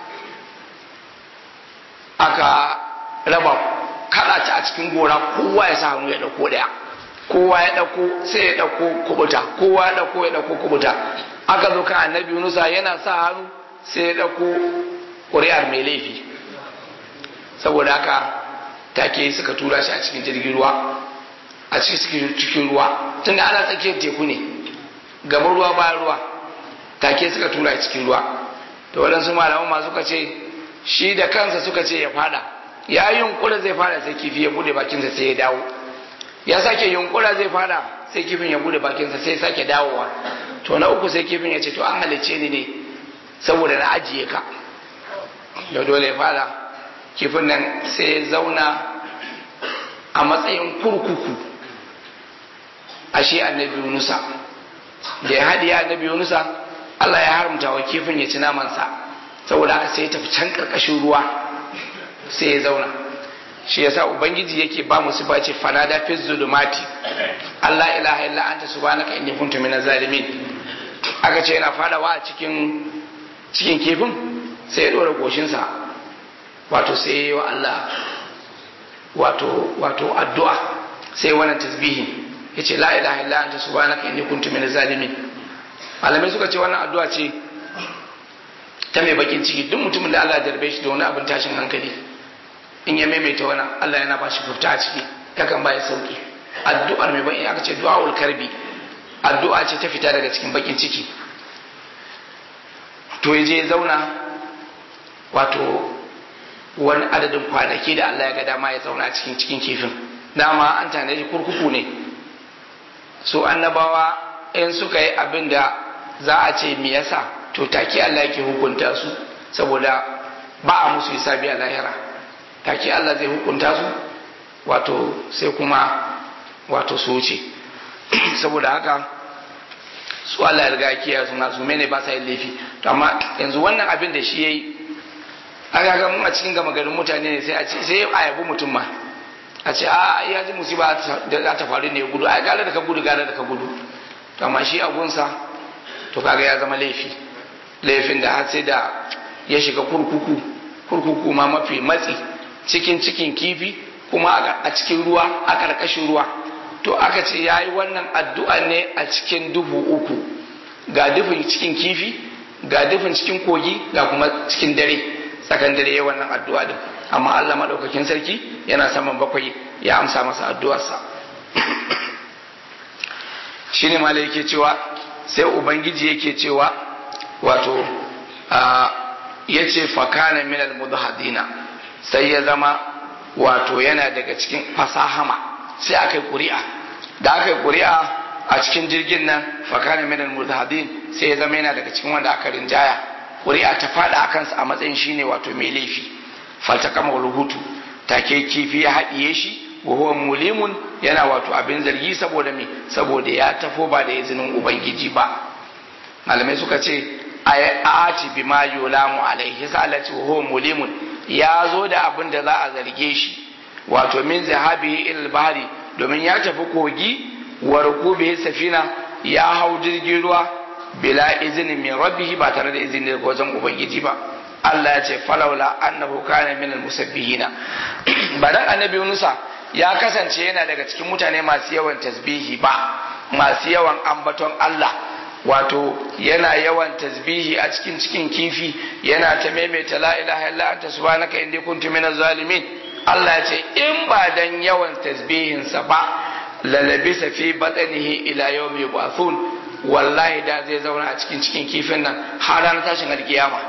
aka raba kada ta a cikin gora kowa ya sa hannu ya dauko daya kowa ya dauko sai ya dauko kubuta kowa ya dauko ya dauko kubuta aka zo kan annabi Yunusa yana sa hannu sai ya dauko ƙuri'ar mai laifi saboda haka take suka tura shi a cikin jirgin ruwa a cikin cikin ruwa tunda ana tsakiyar teku ne gaban ruwa bayan ruwa take suka tura shi cikin ruwa to waɗansu malaman ma suka ce shi da kansa suka ce ya fada ya yunkura zai fada sai kifi ya bude bakinsa sai ya dawo ya sake yunkura zai fada sai kifin ya bude bakinsa sai sake dawowa to na uku sai kifin ya ce to an halicce ni ne saboda na ajiye ka da dole ya fada kifin nan sai ya zauna a matsayin kurkuku ashe annabi Yunusa da ya haɗiye annabi Yunusa Allah ya haramta wa kifin ya ci namansa saboda haka sai ya tafi can ƙarƙashin ruwa sai ya zauna shi yasa ubangiji yake ba mu sifa ce fanada fi zulumati Allah ilaha illa anta subhanaka inni kuntu minaz zalimin aka ce yana fadawa a cikin cikin kifin sai ya dora goshinsa wato sai ya yi wa Allah wato wato addu'a sai wannan tasbihin yace la ilaha illa anta subhanaka inni kuntu minaz zalimin malamai suka ce wannan addu'a ce ta mai bakin ciki duk mutumin da Allah ya jarbe shi da wani abin tashin hankali in ya maimaita wani Allah yana ba shi furta a ciki yakan ba ya sauki addu'ar mai bakin aka ce du'aul karbi addu'a ce ta fita daga cikin bakin ciki to ya je ya zauna wato wani adadin kwanaki da Allah ya ga dama ya zauna a cikin cikin kifin dama an tanaji kurkuku ne so annabawa in suka yi abin da za a ce me yasa to take Allah yake hukunta su saboda ba a musu hisabi a lahira take Allah zai hukunta su wato sai kuma wato su wuce saboda haka su Allah ya riga kiyaye suna su mene ba sa yin laifi to amma yanzu wannan abin da shi yayi aka ga mun a cikin gama garin mutane ne sai a ce sai a yabi mutum ma a ce a ya ji musiba da za ta faru ne gudu ai gare da ka gudu gare da ka gudu to amma shi agunsa to kaga ya zama laifi laifin da har sai da ya shiga kurkuku kurkuku ma mafi matsi cikin cikin kifi kuma a cikin ruwa a ƙarƙashin ruwa to aka ce ya yi wannan addu'a ne a cikin dubu uku ga dufin cikin kifi ga dufin cikin kogi ga kuma cikin dare tsakan dare ya wannan addu'a din amma Allah maɗaukakin sarki yana saman bakwai ya amsa masa addu'arsa shine malai yake cewa sai ubangiji yake cewa wato ya ce fakana minal mudhadina sai ya zama wato yana daga cikin fasahama sai aka yi ƙuri'a da aka yi ƙuri'a a cikin jirgin nan fakana minal mudhadin sai ya zama yana daga cikin wanda aka rinjaya ƙuri'a ta faɗa a kansa a matsayin shine wato mai laifi falta kama ruhutu take kifi ya haɗiye shi wa huwa mulimun yana wato abin zargi saboda me saboda ya tafo ba da izinin ubangiji ba malamai suka ce ati bima yulamu alaihi salati wa huwa mulimun ya zo da abin da za a zarge shi wato min zahabi il bahri domin ya tafi kogi wa rukubi safina ya hau jirgin ruwa bila izinin min rabbihi ba tare da izini daga wajen ubangiji ba Allah ya ce falaula annahu kana min almusabbihina ba dan annabi Yunusa ya kasance yana daga cikin mutane masu yawan tasbihi ba masu yawan ambaton Allah wato yana yawan tasbihi a cikin cikin kifi yana ta maimaita la ilaha illa anta subhanaka inni kuntu minaz zalimin Allah ya ce in ba dan yawan tasbihinsa ba lalabisa fi batnihi ila yawmi yub'athun wallahi da zai zauna a cikin cikin kifin nan har ranar tashin alkiyama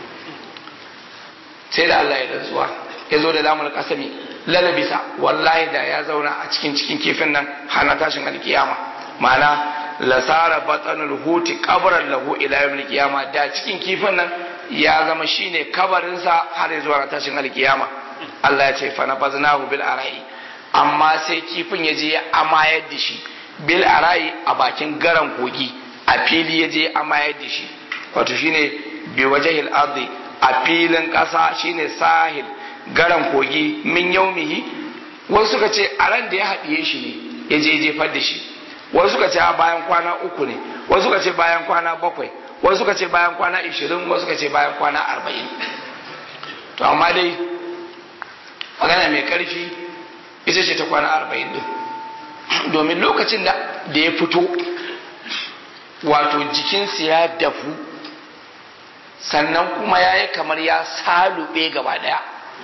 sai da Allah ya rantsuwa ya zo da lamul kasami lalabisa wallahi da ya zauna a cikin cikin kifin nan har na tashin alkiyama ma'ana lasara batsanul huti kabaran lahu ila yawmil qiyama da cikin kifin nan ya zama shine kabarinsa har zuwa tashin alkiyama Allah ya ce fa nabaznahu bil arai amma sai kifin ya je ya amayar da shi bil arai a bakin garan kogi a fili ya je amayar da shi wato shine bi wajhil ardi a filin kasa shine sahil garan kogi min yaumihi wasu suka ce a ran da ya haɗiye shi ne ya je jefar da shi wasu suka ce bayan kwana uku ne wasu suka ce bayan kwana bakwai wasu suka ce bayan kwana ishirin wasu suka ce bayan kwana arba'in to amma dai magana mai karfi ita ce ta kwana arba'in din domin lokacin da ya fito wato jikinsa ya dafu sannan kuma ya yi kamar ya salube gaba daya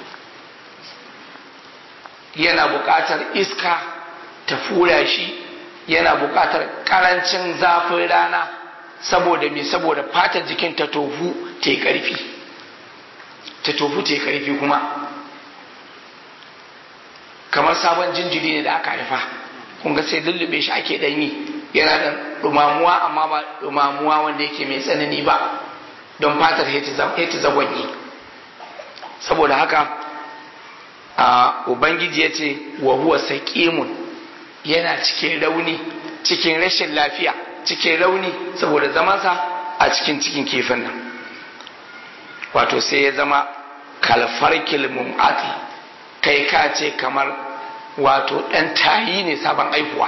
yana buƙatar iska ta fura shi yana buƙatar ƙarancin zafin rana saboda me saboda fatar jikin ta tofu ta yi ƙarfi ta tofu ta yi ƙarfi kuma kamar sabon jinjiri ne da aka haifa kun ga sai lullube shi ake ɗanyi yana da ɗumamuwa amma ba ɗumamuwa wanda yake mai tsanani ba don fatar ta zagwanye saboda haka a ubangiji ya ce wa huwa saqimun yana cikin rauni cikin rashin lafiya cikin rauni saboda zamansa a cikin cikin kifin nan wato sai ya zama kalfarkil mum'ati kai ka ce kamar wato ɗan tayi ne sabon aihuwa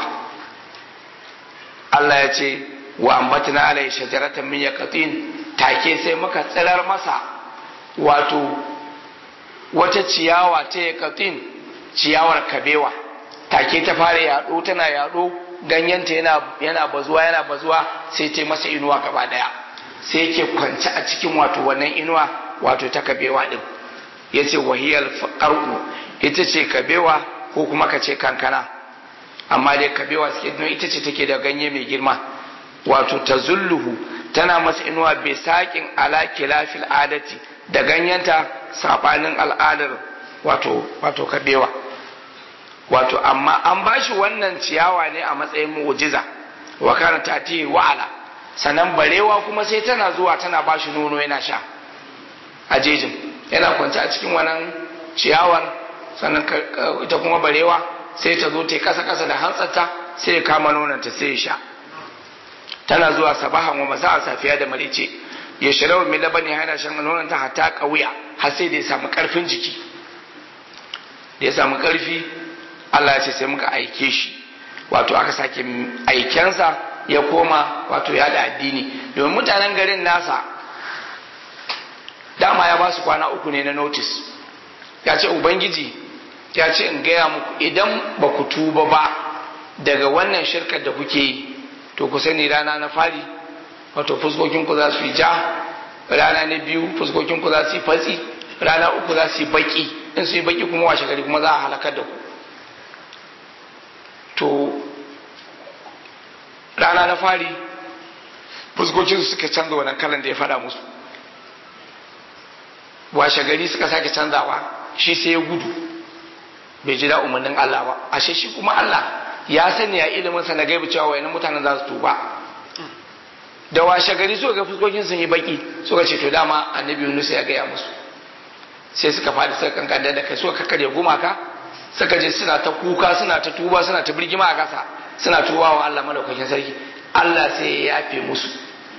Allah ya ce wa ambatna alai shajaratan min yaqatin take sai muka tsirar masa wato wata ciyawa ta yaqatin ciyawar kabewa take ta fara yaɗo tana yaɗo ganyenta yana yana bazuwa yana bazuwa sai ta masa inuwa gaba daya sai yake kwance a cikin wato wannan inuwa wato ta kabewa din yace wahiyal qar'u ita ce kabewa ko kuma ka ce kankana amma dai kabewa suke nuna ita ce take da ganye mai girma wato ta zulluhu tana masa inuwa bai saƙin ala kilafil adati da ganyenta sabanin al'adar wato wato kabewa wato amma an bashi wannan ciyawa ne a matsayin mu'jiza wa kana tati wa'ala sannan barewa kuma sai tana zuwa tana bashi nono yana sha a jejin yana kwance a cikin wannan ciyawar sannan ita kuma barewa sai ta zo ta kasa kasa da hantsarta sai ya kama nonanta sai ya sha tana zuwa sabahan wa masa a safiya da marice ya shirawa mai labani yana shan nonanta hatta kauya har sai da ya samu karfin jiki da ya samu karfi Allah ya ce sai muka aike shi wato aka sake aikensa ya koma wato ya da addini domin mutanen garin nasa dama ya ba su kwana uku ne na notice ya ce ubangiji ya ce in gaya muku idan ba ku tuba ba daga wannan shirkar da kuke yi to ku sani rana na fari wato fuskokinku za su yi ja rana na biyu fuskokinku za su yi fatsi rana uku za su yi baki in su yi baki kuma washe gari kuma za a halakar da ku to rana na fari fuskokinsu suka canza wannan kalan da ya fada musu washe gari suka sake canzawa shi sai ya gudu bai ji da umarnin Allah ba ashe shi kuma Allah ya sani ya ilimin sa na gaibu cewa wayannan mutanen za su tuba da washe gari suka ga fuskokin sun yi baki suka ce to dama annabi Yunus ya gaya musu sai suka fadi suka kankan da kai suka kakkare gumaka suka je suna ta kuka suna ta tuba suna ta birgima a kasa suna tuba wa Allah madaukakin sarki Allah sai ya yafe musu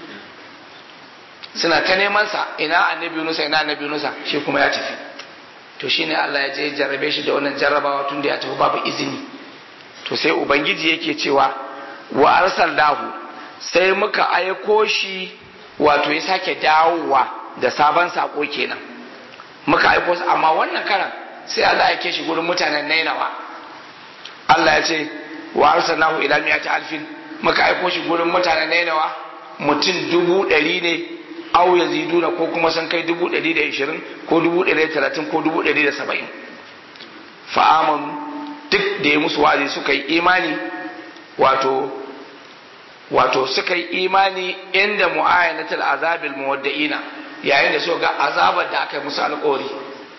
suna ta neman sa ina annabi Yunus ina annabi Yunus shi kuma ya tafi to shine Allah ya je jarrabe shi da wannan jarrabawa tun da ya tafi babu izini to sai ubangiji yake cewa wa arsalnahu sai muka aiko shi wato ya sake dawowa da sabon sako kenan muka aiko su amma wannan karan sai Allah ya ke shi gurin mutanen Nainawa Allah ya ce wa arsalnahu ila mi'ati alfin muka aiko shi gurin mutanen Nainawa mutum dubu ɗari ne au ya ziduna ko kuma sun kai dubu ɗari da ishirin ko dubu ɗari da talatin ko dubu ɗari da saba'in fa'amanu duk da ya musu wazi suka yi imani wato wato suka yi imani inda mu'ayyanatul azabil muwadda'ina yayin da suka ga azabar da aka yi musu alƙawari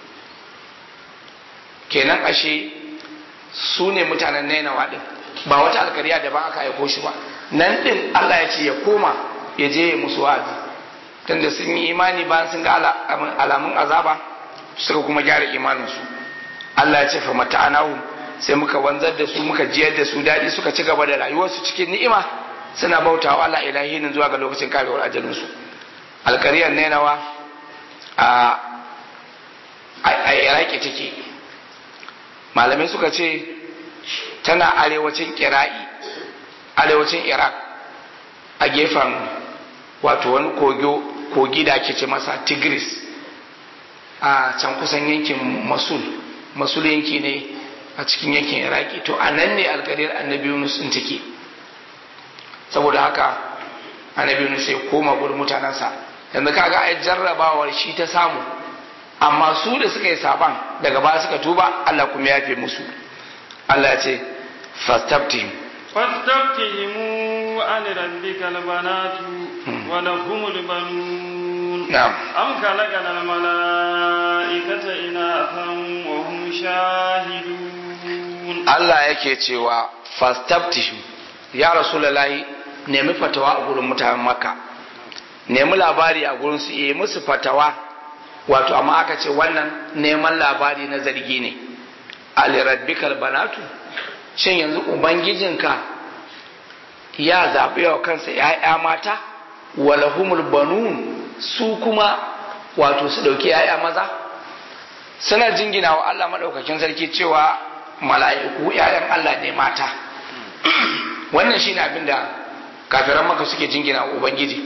kenan ashe su ne mutanen nainawa din ba wata alkariya da ba aka aiko shi ba nan din Allah ya ce ya koma ya je ya musu wa'azi tunda sun yi imani bayan sun ga alamun azaba suka kuma gyara imaninsu Allah ya ce fa mata'anahu sai muka wanzar da su muka jiyar da su daɗi suka ci gaba da rayuwarsu cikin ni'ima suna bautawa Allah ilahinin zuwa ga lokacin karewar ajalinsu alkariyar nainawa a a iraki take malamai suka ce tana arewacin kira'i arewacin iraq a gefen wato wani kogi da ake ce masa tigris a can kusan yankin masul masul yanki ne a cikin yankin iraki to a nan ne alkariyar annabi yunus din take saboda haka annabi yunus ya koma gurin mutanensa yanzu kaga ai jarrabawar shi ta samu amma su da suka yi saban daga baya suka tuba Allah kuma ya fi musu Allah ya ce fastaftihim فاستفتهم عن ربك البنات ولهم البنون نعم أم خلقنا الملائكة إناثا وهم شاهدون Allah yake cewa fastaftihim ya rasulullahi nemi fatawa a gurin mutanen makka nemi labari a gurin su yi musu fatawa wato amma aka ce wannan neman labari na zargi ne alirabbikal banatu shin yanzu ubangijinka ya zaɓi wa kansa ‘ya'ya mata walahumul banun su kuma wato su ɗauki ‘ya'ya maza suna jingina wa Allah maɗaukakin sarki cewa mala'iku ‘ya'yan Allah ne mata wannan shine abin da kafiran maka suke jingina wa ubangiji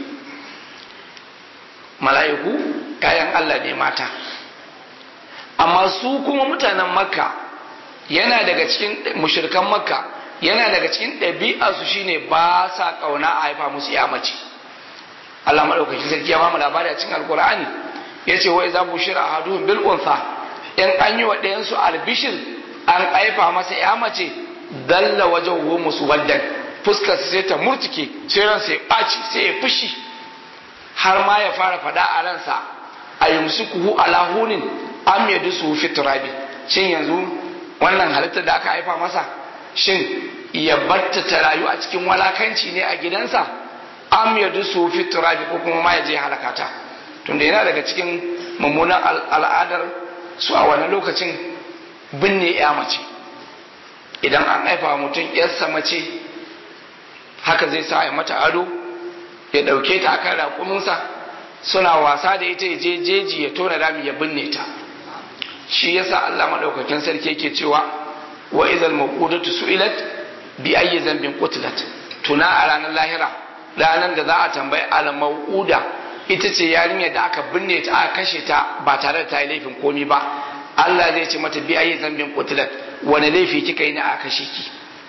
mala'iku ‘ya'yan Allah ne mata amma su kuma mutanen makka yana daga cikin mushirkan makka yana daga cikin ɗabi'arsu shine ba sa ƙauna a haifa musu ya mace Allah maɗaukakin sarki ya mamu labari a cikin alkur'ani ya ce wai za mu shira a haduhun bil unsa in an yi wa ɗayansu albishir an haifa masa ya mace dalla wajen wo musu waddan fuskar sai ta murtuke sai ran sai ɓaci sai ya fushi har ma ya fara faɗa a ransa a yumsikuhu ala hunin am yadusu fi turabi shin yanzu wannan halittar da aka haifa masa shin ya batta ta rayu a cikin walakanci ne a gidansa am ya dusu fi turabi ko kuma ma ya je halakata tunda yana daga cikin mummunan al'adar su a wani lokacin binne ya mace idan an haifa mutum yarsa mace haka zai sa ya mata ado ya ɗauke ta akan raƙuminsa suna wasa da ita ya je jeji ya tona rami ya binne ta shi yasa Allah madaukakin sarki yake cewa wa idhal mawqudatu su'ilat bi ayyi dhanbin qutilat tuna a ranar lahira ranar da za a tambayi al mawquda ita ce yarinyar da aka binne ta aka kashe ta ba tare da ta yi laifin komi ba Allah zai ce mata bi ayyi dhanbin qutilat wani laifi kika yi ne aka kashe ki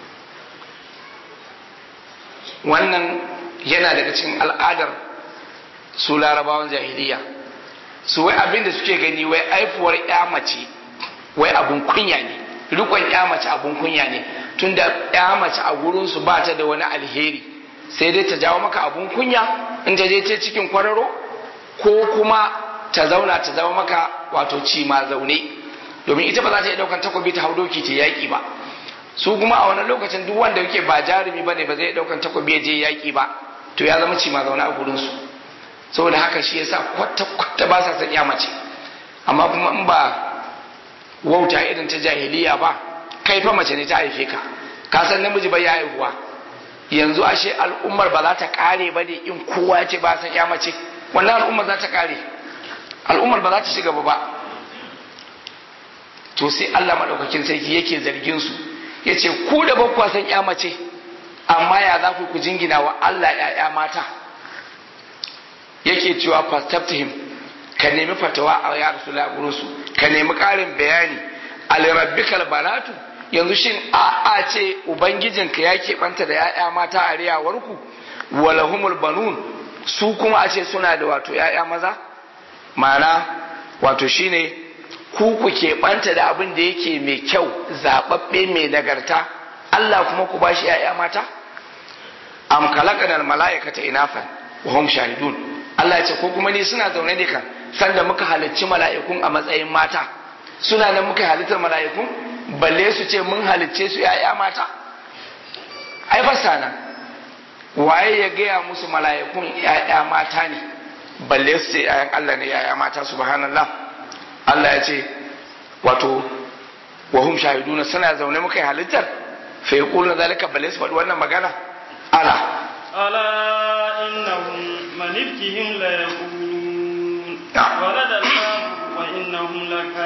wannan yana daga cikin al'adar su larabawan jahiliya su wai abin da suke gani wai aifuwar ya mace wai abun kunya ne rikon ya mace abun kunya ne tunda ya mace a gurin su ba ta da wani alheri sai dai ta jawo maka abun kunya in ta je ta cikin kwararo ko kuma ta zauna ta zama maka wato ci ma zaune domin ita ba za ta iya daukan takobi ta hau doki ta yaki ba su kuma a wani lokacin duk wanda yake ba jarumi ba ne ba zai daukan takobi ya je yaki ba to ya zama ci ma zaune a gurin su saboda haka shi yasa kwata-kwata ba sa son ya mace amma kuma in ba wauta irin ta jahiliya ba kai fa mace ne ta haife ka ka san namiji ba ya haihuwa yanzu ashe al'ummar ba za ta kare ba ne in kowa ya ce ba san ya mace wannan al'ummar za ta kare al'ummar ba za ta shiga ba to sai Allah madaukakin sarki yake zargin su yace ku da ba san ya mace amma ya za ku ku jingina wa Allah ya mata yake cewa fastaftihim ka nemi fatawa a ya rasula gurin su ka nemi karin bayani alirabbikal banatu yanzu shin a a ce ubangijinka ya keɓanta da ya'ya mata a riyawarku walahumul banun su kuma a ce suna da wato ya'ya maza ma'ana wato shine ku ku keɓanta da abin da yake mai kyau zaɓaɓɓe mai nagarta Allah kuma ku bashi ya'ya mata am khalaqana mala'ikata inafan wa hum shahidun Allah ya ce ko kuma ni suna zaune ne kan sanda muka halicci mala'ikun a matsayin mata suna nan muka halittar mala'ikun balle su ce mun halicce su ya'ya mata ai ba sana waye ya gaya musu mala'ikun ya'ya mata ne balle su ce ya'yan Allah ne ya'ya mata subhanallah Allah ya ce wato wa hum shahiduna suna zaune muka yi halittar fa yaquluna zalika balle su faɗi wannan magana ala ألا إنهم من إفكهم ليقولون نعم. ولد الله وإنهم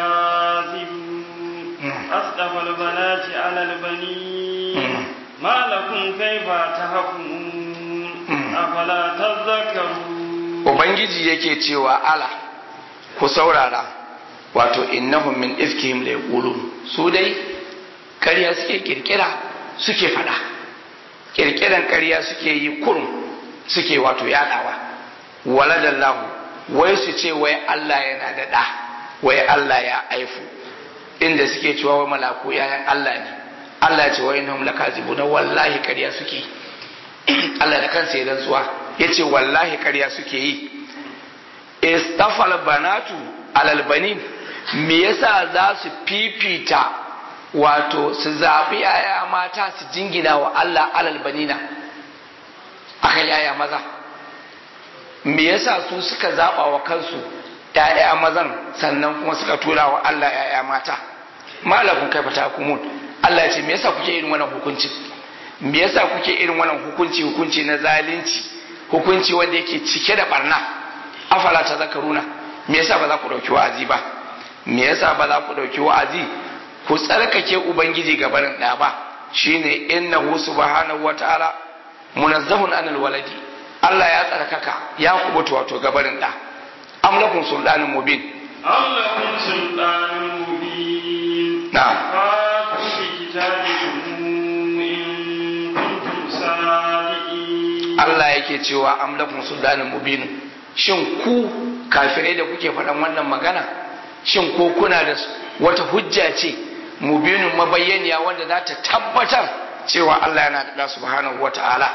لكاذبون أصطفى البنات على البنين ما لكم كيف تحكمون أفلا تذكرون ubangiji yake cewa ala ku saurara wato innahum min ifkihim la yaqulun su dai ƙarya suke kirkira suke fada kirkiran ƙarya suke yi kurum suke wato yadawa waladallahu wai su ce wai Allah yana da ɗa wai Allah ya aifu inda suke cewa wai malaku yayan Allah ne Allah ya ce wai innahum lakazibuna wallahi ƙarya suke Allah da kansa ya rantsuwa yace wallahi ƙarya suke yi istafal banatu alal banin me yasa za su fifita wato su zaɓi yaya mata su jingina wa Allah alal banina akan yaya maza me yasa su suka zaɓa wa kansu yaya mazan sannan kuma suka tura wa Allah yaya mata malakun kai fata kumun Allah ya ce me yasa kuke irin wannan hukunci me yasa kuke irin wannan hukunci hukunci na zalunci hukunci wanda yake cike da barna afala ta zakaruna me yasa ba za ku dauki wa'azi ba me yasa ba za ku dauki wa'azi ku tsarkake ubangiji gabanin da ba shine innahu subhanahu wataala munazzahun anil waladi Allah ya tsarkaka ya kubuta wato gabanin da am lakum sultanun mubin أم لكم سلطان مبين نعم. فاتوا بكتابكم إن كنتم صادقين Allah yake cewa am lakum sultanun mubin shin ku kafirai da kuke faɗan wannan magana shin ko kuna da wata hujja ce mubinin mabayyaniya wanda za ta tabbatar cewa Allah yana da subhanahu wata'ala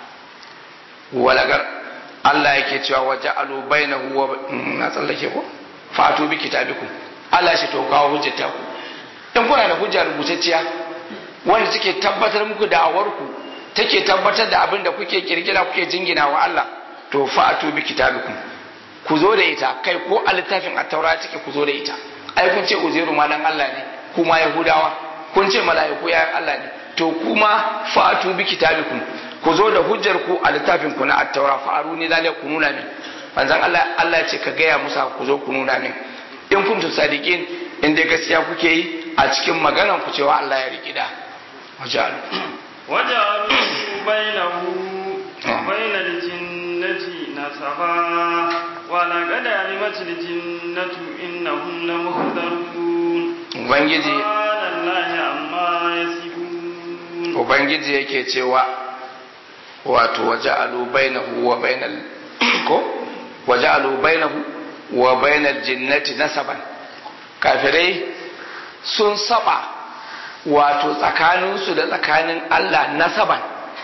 walagar Allah yake cewa waje alu bainahu wa na tsallake ko fatu bi kitabikum Allah shi to kawo hujjata ku in kuna da hujja rubutacciya wanda take tabbatar muku da awarku take tabbatar da abin da kuke kirkira kuke jingina wa Allah to fatu bi kitabikum ku zo da ita kai ko a littafin attaura take ku zo da ita ai kun ce uzairu malan Allah ne kuma yahudawa kun ce mala'iku yayan Allah ne to kuma fatu bi kitabikum ku zo da hujjar ku a littafin ku na attaura fa aruni lalle ku nuna min manzon Allah Allah ya ce ka gaya musa ku zo ku nuna min in kuntum sadiqin in dai gaskiya kuke yi a cikin maganan ku cewa Allah ya riki da wajalu وجعلوا بينه وبين الجنة نسبا ولقد علمت الجنة إنهم لمحضرون ubangiji سبحان الله عما يصفون ubangiji yake cewa wato waja'alu bainahu wa bainal ko waja'alu bainahu wa bainal jinnati nasaban kafirai sun saba wato tsakaninsu da tsakanin Allah nasaban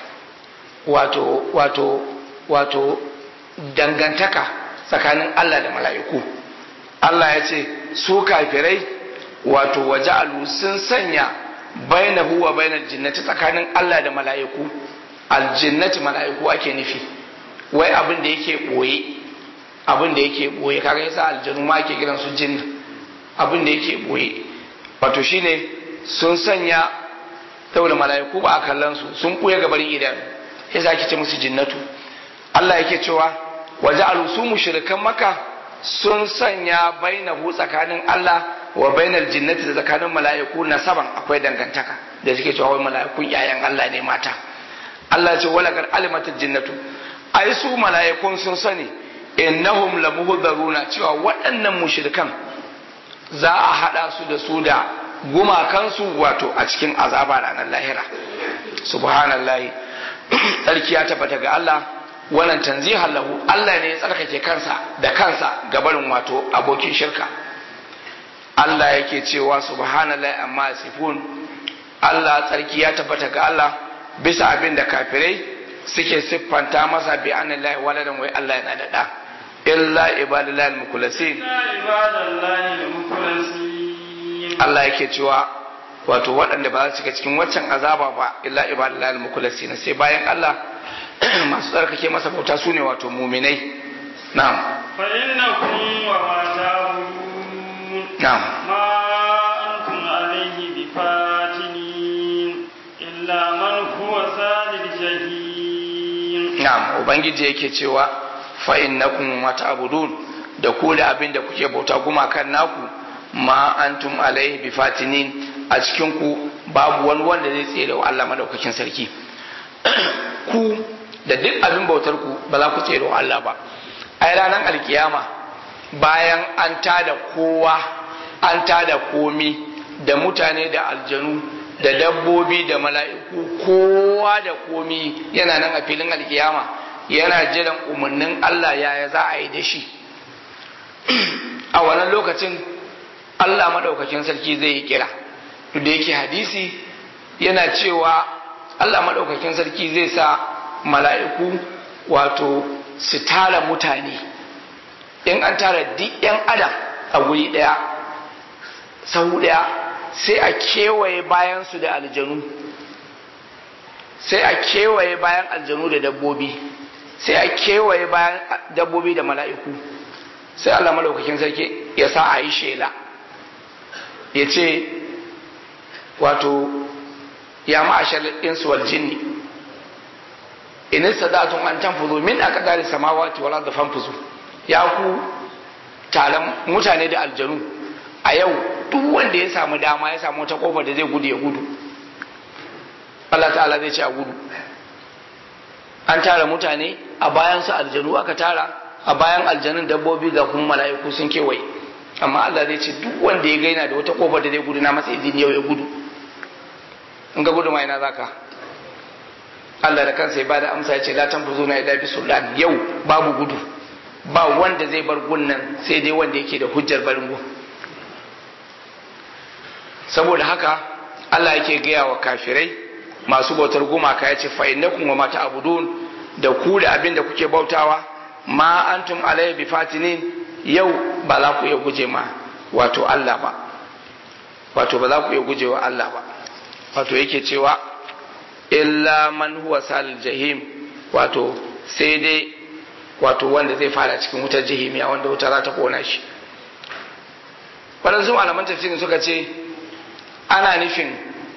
wato wato wato dangantaka tsakanin Allah da mala'iku Allah ya ce su kafirai wato waja'alu sun sanya bainahu wa bainal jinnati tsakanin Allah da mala'iku aljinnati mala'iku ake nufi wai abin da yake boye abin da yake boye kaga yasa aljanu ma ake kiran su jinna abin da yake boye wato shine sun sanya saboda mala'iku ba a kallon su sun kuya gabarin idanu yasa ake ce musu jinnatu Allah yake cewa waja'alu su mushrikan maka sun sanya bainahu tsakanin Allah wa bainal jinnati da tsakanin mala'iku nasaban akwai dangantaka da suke cewa wai mala'ikun yayan Allah ne mata Allah ya ce wala gar alimatul jinnatu ai su mala'ikun sun sani innahum lamuhdaruna cewa waɗannan mushrikan za a hada su da su da gumakansu wato a cikin azaba ranar lahira subhanallahi tsarki ya tabbata ga Allah wannan tanzihan lahu Allah ne ya tsarkake kansa da kansa ga barin wato abokin shirka Allah yake cewa subhanallahi amma sifun Allah tsarki ya tabbata ga Allah bisa abin da kafirai suke siffanta masa bi annallahi waladan wai Allah yana da da illa ibadallahi al-mukhlasin Allah yake cewa wato waɗanda ba za su shiga cikin waccan azaba ba illa ibadallahi al-mukhlasin sai bayan Allah masu tsarkake masa bauta sune wato muminai na'am fa innakum wa ma ta'budun na'am ma antum alayhi bifatinin illa man huwa salil jahim na'am ubangiji yake cewa fa innakum wa ta'budun da ku da abin da kuke bauta gumakan naku ma antum alaihi bifatinin a cikin ku babu wani wanda zai tsere wa Allah madaukakin sarki ku da duk abin bautar ku ba za ku tsere wa Allah ba ai ranar alkiyama bayan an tada kowa an tada komi da mutane da aljanu da dabbobi da mala'iku kowa da komi yana nan a filin alkiyama yana jiran umarnin Allah yaya za a yi da shi a wannan lokacin Allah maɗaukakin sarki zai yi kira da yake hadisi yana cewa Allah maɗaukakin sarki zai sa mala'iku wato su tara mutane in an tara duk 'yan adam a guri ɗaya sau ɗaya sai a kewaye bayansu da aljanu sai a kewaye bayan aljanu da dabbobi sai a kewaye bayan dabbobi da mala'iku sai Allah malaukakin sarki ya sa a yi shela ya ce wato ya ma'ashar insu wal jinni in sadatun an tanfuzu min aqdari samawati wal ardi fanfuzu ya ku taron mutane da aljanu a yau duk wanda ya samu dama ya samu wata kofar da zai gudu ya gudu Allah ta'ala zai ce a gudu an tara mutane a bayan su aljanu aka tara a bayan aljanun dabbobi ga kuma mala'iku sun kewaye amma Allah zai ce duk wanda ya gaina da wata kofar da zai gudu na masa izini yau ya gudu in ga gudu ma ina zaka Allah da kansa ya bada amsa ya ce la tanfuzu na ila bi sultan yau babu gudu ba wanda zai bar gunnan sai dai wanda yake da hujjar barin gun saboda haka Allah yake gaya wa kafirai masu bautar gumaka ya ce fa innakum wa mata abudun da ku da abin da kuke bautawa ma antum alayhi bi fatinin yau ba za ku iya guje ma wato Allah ba wato ba za ku iya guje wa Allah ba wato yake cewa illa man huwa salil jahim wato sai dai wato wanda zai fara cikin wutar jahimiya wanda wuta za ta kona shi waɗansu malaman tafsirin suka ce ana nufin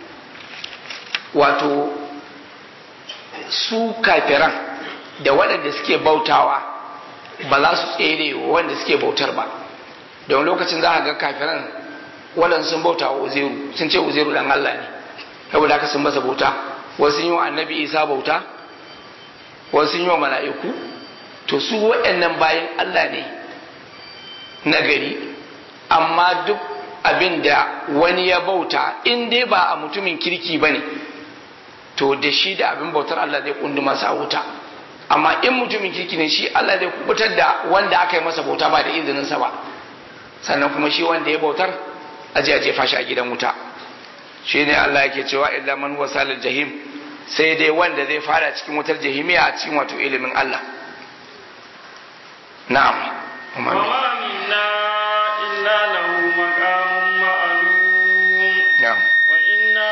wato su kafiran da waɗanda suke bautawa ba za su tsere wanda suke bautar ba don lokacin za a ga kafiran waɗanda sun bauta wa uzeru sun ce uzeru dan Allah ne saboda haka sun masa bauta wasu yi wa annabi isa bauta wasu yi wa mala'iku to su waɗannan bayan Allah ne na gari amma duk abin da wani ya bauta in dai ba a mutumin kirki ba ne to da shi da abin bautar Allah zai kundu masa wuta amma in mutumin kirki ne shi Allah zai kubutar da wanda aka yi masa bauta ba da izininsa ba sannan kuma shi wanda ya bautar aje a jefa shi a gidan wuta shi ne Allah yake cewa illa man wasalil jahim sai dai wanda zai fara cikin wutar jahimiya a cikin wato ilimin Allah na'am وما منا إلا له مقام معلوم na'am وإنا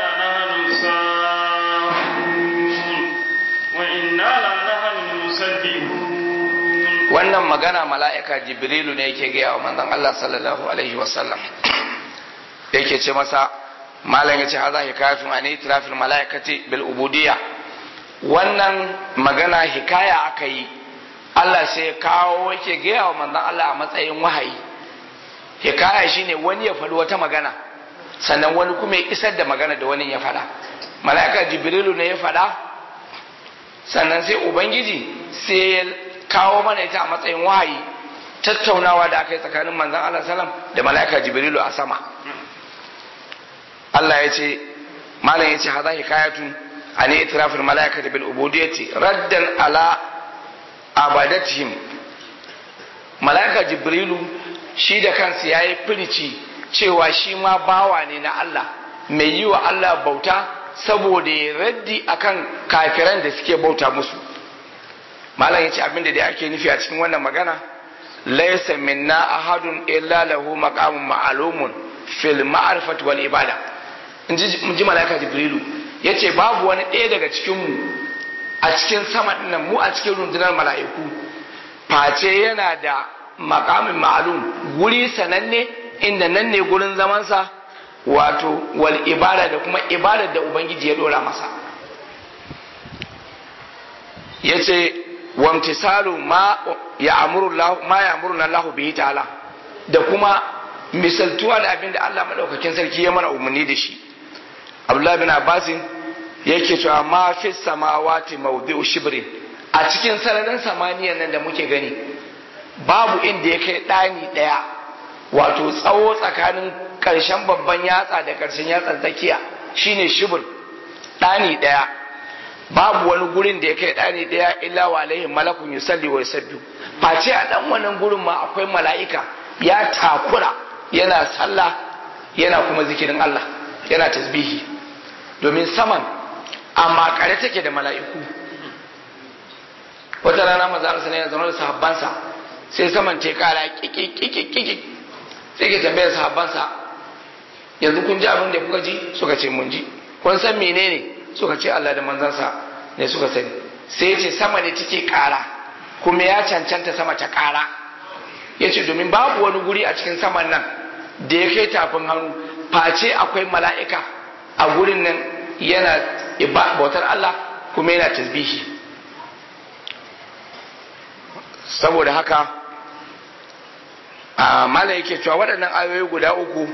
لنحن الصافون وإنا لنحن المسبحون wannan magana mala'ika jibrilu ne yake gaya wa manzon Allah sallallahu alaihi wasallam yake ce masa malam yace haza hikayatun an itirafil mala'ikati bil ubudiyya wannan magana hikaya aka yi Allah sai ya kawo yake gaya wa manzon Allah a matsayin wahayi hikaya shine wani ya faɗi wata magana sannan wani kuma ya isar da magana da wani ya faɗa mala'ika jibrilu ne ya faɗa sannan sai ubangiji sai ya kawo mana ita a matsayin wahayi tattaunawa da aka yi tsakanin manzon Allah sallam da mala'ika jibrilu a sama Allah ya ce malam ya ce haza hikayatun an itirafin mala'ikati bil ubudiyyati raddan ala abadatihim mala'ika jibrilu shi da kansa yayi firici cewa shi ma bawa ne na Allah mai yi wa Allah bauta saboda ya raddi akan kafiran da suke bauta musu malam yace abin da dai ake nufi a cikin wannan magana laysa minna ahadun illa lahu maqamun ma'lumun fil ma'rifati wal ibada in ji malaka jibrilu yace babu wani ɗaya daga cikin mu a cikin sama dinnan mu a cikin rundunar mala'iku face yana da maqamin ma'lum guri sananne inda nan ne gurin zamansa wato wal ibada da kuma ibadar da ubangiji ya dora masa yace wamtisalu ma ya amuru ma ya amuru Allah bihi ta'ala da kuma misaltuwa da abin da Allah madaukakin sarki ya mana umarni da shi Abdullah bin Abbas yake cewa ma fi samawati mawdi'u shibrin a cikin sararin samaniyan nan da muke gani babu inda ya kai ɗani ɗaya wato tsawo tsakanin ƙarshen babban yatsa da ƙarshen yatsan tsakiya shine shibir ɗani ɗaya babu wani gurin da ya kai ɗani ɗaya illa wa alaihi malakun yusalli wa yusabbihu face a ɗan wannan gurin ma akwai mala'ika ya takura yana sallah yana kuma zikirin Allah yana tasbihi domin saman amma kare take da mala'iku wata rana maza Allah sallallahu alaihi wasallam da sahabbansa sai saman ta kara kiki sai ke tambayar sahabbansa yanzu kun ji abin da kuka ji suka ce mun ji kun san menene suka ce Allah da manzansa ne suka sani sai ya ce sama ne take kara kuma ya cancanta sama ta kara ya ce domin babu wani guri a cikin saman nan da ya kai tafin hannu face akwai mala'ika a gurin nan yana bautar Allah kuma yana tasbihi saboda haka a mala yake cewa waɗannan ayoyi guda uku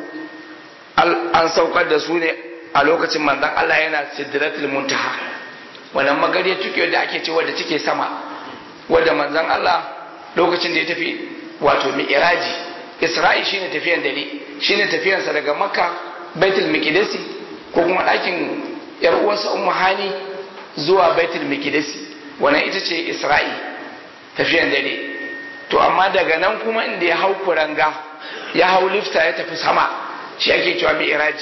an saukar da su ne a lokacin manzan Allah yana sidratul muntaha wannan magariya tuke da ake cewa da take sama wadda manzan Allah lokacin da ya tafi wato mi'raji isra'i shine tafiyan dare shine tafiyansa daga makka baitul miqdisi ko kuma ɗakin yar uwarsa ummu hani zuwa baitul miqdisi wannan ita ce isra'i tafiyan dare to amma daga nan kuma inda ya hau kuranga ya hau lifta ya tafi sama shi ake cewa mi'raji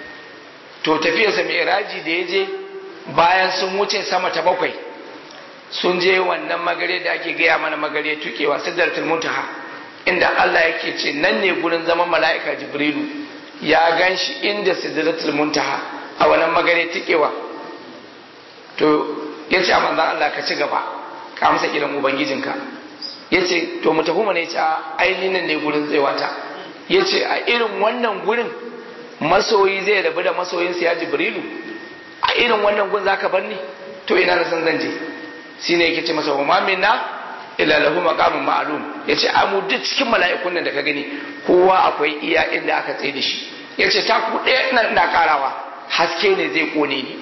to tafiyarsa mi'raji da ya je bayan sun wuce sama ta bakwai sun je wannan magare da ake gaya mana magare tukewa sidratul muntaha inda Allah yake ce nan ne gurin zaman mala'ika jibrilu ya gan shi inda sidratul muntaha a wannan magare tukewa to ya ce a manzan Allah ka ci gaba ka amsa kiran ubangijinka ya ce to mu tafi mana ya ce a ainihin ne gurin tsewata ya ce a irin wannan gurin masoyi zai rabu da masoyinsa ya jibrilu a irin wannan gun zaka bar ni to ina na san zan je shine yake ce masa wa minna illa lahu maqamun ma'lum yace a mu duk cikin mala'ikun nan da ka gani kowa akwai iya inda aka tsaye da shi yace ta ku ɗaya ina ina karawa haske ne zai kone ni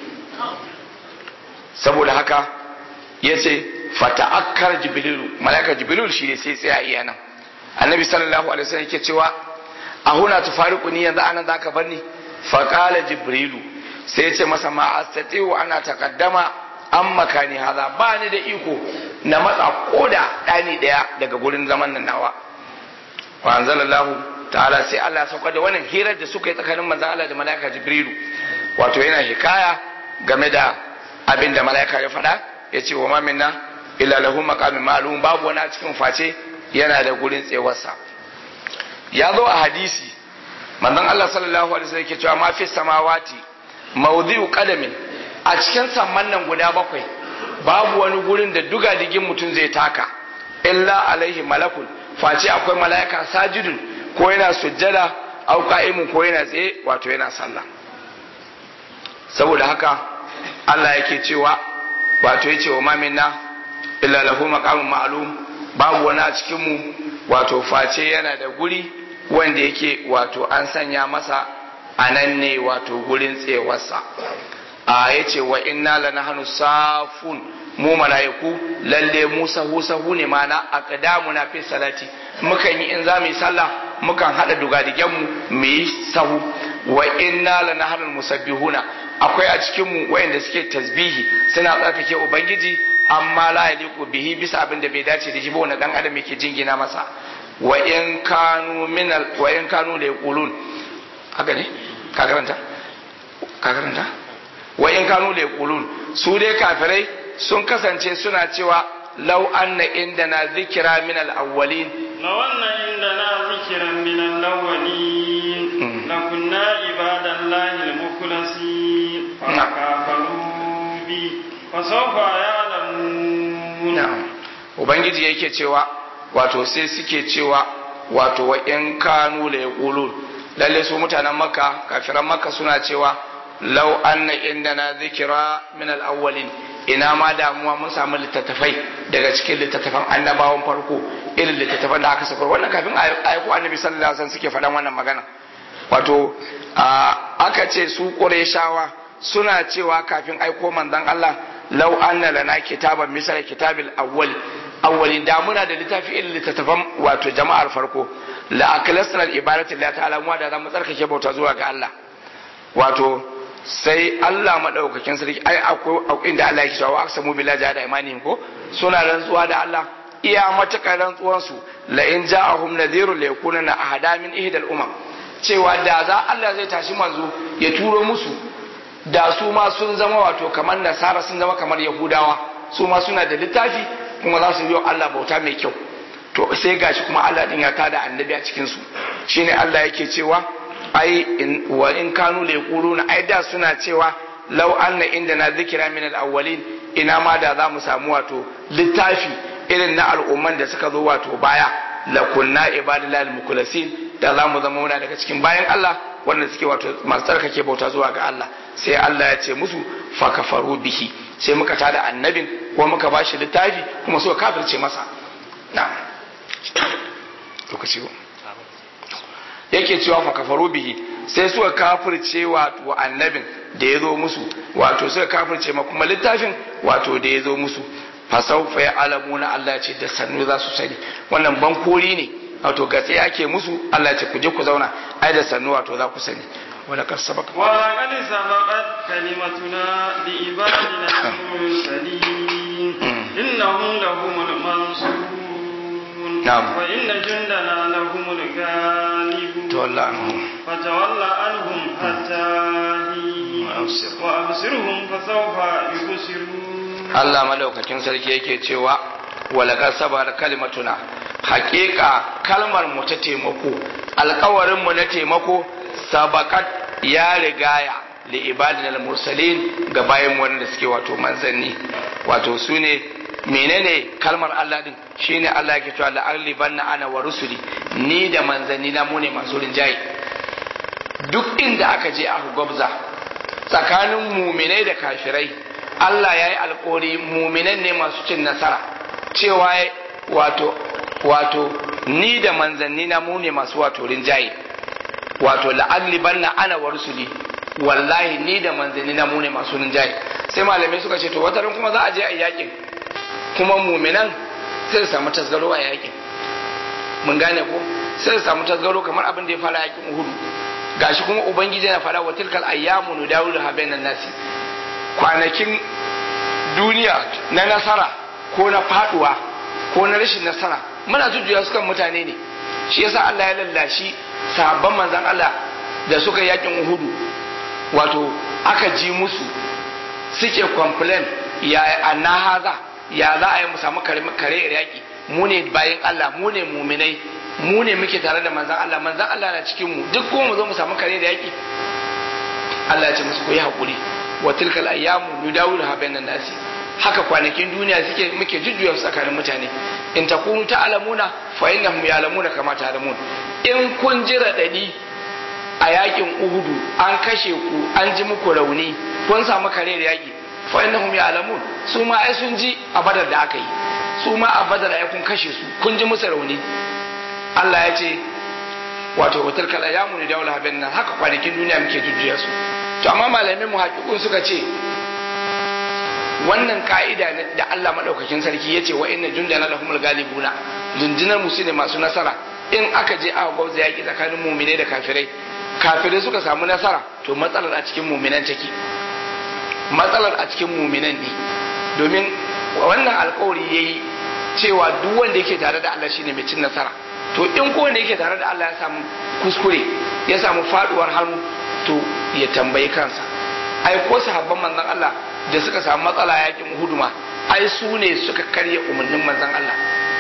saboda haka yace fata'akkar jibrilu mala'ika jibril shi ne sai tsaya iya nan annabi sallallahu alaihi wasallam yake cewa a huna tufariqu ni yanzu anan zaka bar ni fa qala jibrilu sai yace masa ma astati'u ana taqaddama an makani haza ba ni da iko na matsa koda ɗani ɗaya daga gurin zaman nan nawa wa anzalallahu ta'ala sai Allah ya sauka da wannan hirar da suka yi tsakanin manzon Allah da malaika Jibrilu wato yana hikaya game da abin da malaika ya faɗa ya ce wa ma minna illa lahu maqamin ma'lum babu wani a cikin face yana da gurin tsewarsa ya zo a hadisi manzon Allah sallallahu alaihi wasallam yake cewa ma fi samawati mawdi'u qadamin a cikin samman nan guda bakwai babu wani gurin da duga digin mutum zai taka illa alaihi malakun face akwai mala'ika sajidun ko yana sujjada au qa'imun ko yana tsaye wato yana sallah saboda haka Allah yake cewa wato yace wa maminna illa lahu maqamun ma'lum babu wani a cikin mu wato face yana da guri wanda yake wato an sanya masa anan ne wato gurin tsewarsa a ya ce wa inna la nahnu safun mu mala'iku lalle mu sahu sahu ne mana aqdamuna fi salati mukan yi in za mu yi sallah mukan hada dugadigen mu mu yi sahu wa inna lanahrul musabbihuna akwai a cikin mu wayanda suke tasbihi suna tsarkake ubangiji amma la yaliqu bihi bisa abin da bai dace da shi ba wanda dan adam yake jingina masa wa in kanu min wa in kanu la yaqulun haka ne ka karanta ka karanta wa in kanu la yaqulun su dai kafirai sun kasance suna cewa law anna indana zikra min al-awwalin law anna indana zikran min al-awwalin lakunna ibadallahi al-mukhlasin fa kafaru bi fa sawfa ya'lamun na'am ubangiji yake cewa wato sai suke cewa wato wa in kanu la yaqulun lalle su mutanen makka kafiran makka suna cewa law anna indana zikra min al-awwalin ina ma damuwa mun samu littattafai daga cikin littattafan annabawan farko irin littattafan da aka sakar wannan kafin ayyuku annabi sallallahu alaihi wasallam suke faɗan wannan magana wato aka ce su qurayshawa suna cewa kafin aiko manzon Allah law anna lana kitaban misal kitabil awwal awwalin da muna da littafi irin littattafan wato jama'ar farko la aklasna al ibadatu lillahi ta'ala mu da zamu tsarkake bauta zuwa ga Allah wato sai Allah madaukakin sarki ai akwai inda Allah yake cewa aksamu billahi jahada imanihim ko suna rantsuwa da Allah iya matakar rantsuwan su la in ja'ahum nadhirun la yakuna ahada min ihdal umam cewa da za Allah zai tashi manzo ya turo musu da su ma sun zama wato kamar nasara sun zama kamar yahudawa su ma suna da littafi kuma za su yi Allah bauta mai kyau to sai gashi kuma Allah din ya tada annabi a cikin su shine Allah yake cewa ai wa in kanu la yaquluna ai da suna cewa law anna indana dhikra min al-awwalin ina ma da za mu samu wato littafi irin na al'umman da suka zo wato baya la kunna ibadillahi al-mukhlasin da za mu zama muna daga cikin bayan Allah wanda suke wato masu tsarkake bauta zuwa ga Allah sai Allah ya ce musu fa kafaru bihi sai muka tada annabin ko muka bashi littafi kuma suka kafirce masa na lokaci yake cewa fa kafaru bihi sai suka kafirce wato annabin da ya zo musu wato suka kafirce ma kuma littafin wato da ya zo musu fa sawfa ya'lamuna Allah ce da sannu za su sani wannan bankori ne wato gatse ake musu Allah ce ku je ku zauna ai da sannu wato za ku sani wala kar sabaka wala qad sabaqat kalimatuna li ibadina al-mursalin innahum lahumul mansurun نعم. وإن جندنا لهم الغالبون تولى عنهم فتولى عنهم حتى حين وأبصر. وأبصرهم فسوف يبصرون Allah madaukakin sarki yake cewa walakar sabar kalimatuna hakika kalmar mu ta taimako alkawarin mu na taimako sabakat ya rigaya li ibadina mursalin ga bayan wanda suke wato manzanni wato su ne menene kalmar Allah din shine Allah yake cewa la'alli banna ana wa rusuli ni da manzanni na mu ne masu rinjaye duk inda aka je aka gwabza tsakanin muminai da kafirai Allah ya yi alkori muminan ne masu cin nasara cewa wato wato ni da manzanni na mu ne masu wato rinjaye wato la'alli banna ana wa rusuli wallahi ni da manzanni na mu ne masu rinjaye sai malamai suka ce to wataran kuma za a je a yakin kuma muminan sai su samu tasgaro a yakin mun gane ko sai su samu tasgaro kamar abin da ya fara yakin uhudu gashi kuma ubangiji na fara wa tilkal ayyamu nudawilu ha bainan nasi kwanakin duniya na nasara ko na faduwa ko na rashin nasara muna jujjuya su kan mutane ne shi yasa Allah ya lallashi sahabban manzon Allah da suka yakin uhudu wato aka ji musu suke complain ya anna haza ya za a yi mu samu kare yaki mu ne bayan Allah mu ne muminai mu ne muke tare da manzan Allah manzan Allah na cikin mu duk kuma mu zo mu samu kare da yaki Allah ya ce musu ku yi hakuri wa tilkal ayyamu nudawiluha bainan nasi haka kwanakin duniya suke muke jujjuya su tsakanin mutane in takunu ta'lamuna fa innahum ya'lamuna kama ta'lamun in kun ji radadi a yakin Uhudu an kashe ku an ji muku rauni kun samu kare da yaki fa innahum ya'lamun su ma ai sun ji a badar da aka yi su ma a badar ai kun kashe su kun ji musu rauni Allah ya ce wato wutar kala ya muni daula haben nan haka kwanakin duniya muke jujjuya su to amma malamin mu haƙiƙun suka ce wannan ka'ida ne da Allah madaukakin sarki yace wa inna jundana lahumul galibuna rundunar musu ne masu nasara in aka je aka gwauza yaki tsakanin mu'minai da kafirai kafirai suka samu nasara to matsalar a cikin mu'minan take matsalar a cikin mu'minan ne domin wannan alkawari yayi cewa duk wanda yake tare da Allah shine mai cin nasara to in ko wanda yake tare da Allah ya samu kuskure ya samu faduwar hannu to ya tambayi kansa ai ko sahabban manzon Allah da suka samu matsala yakin huduma ai su ne suka karya umarnin manzon Allah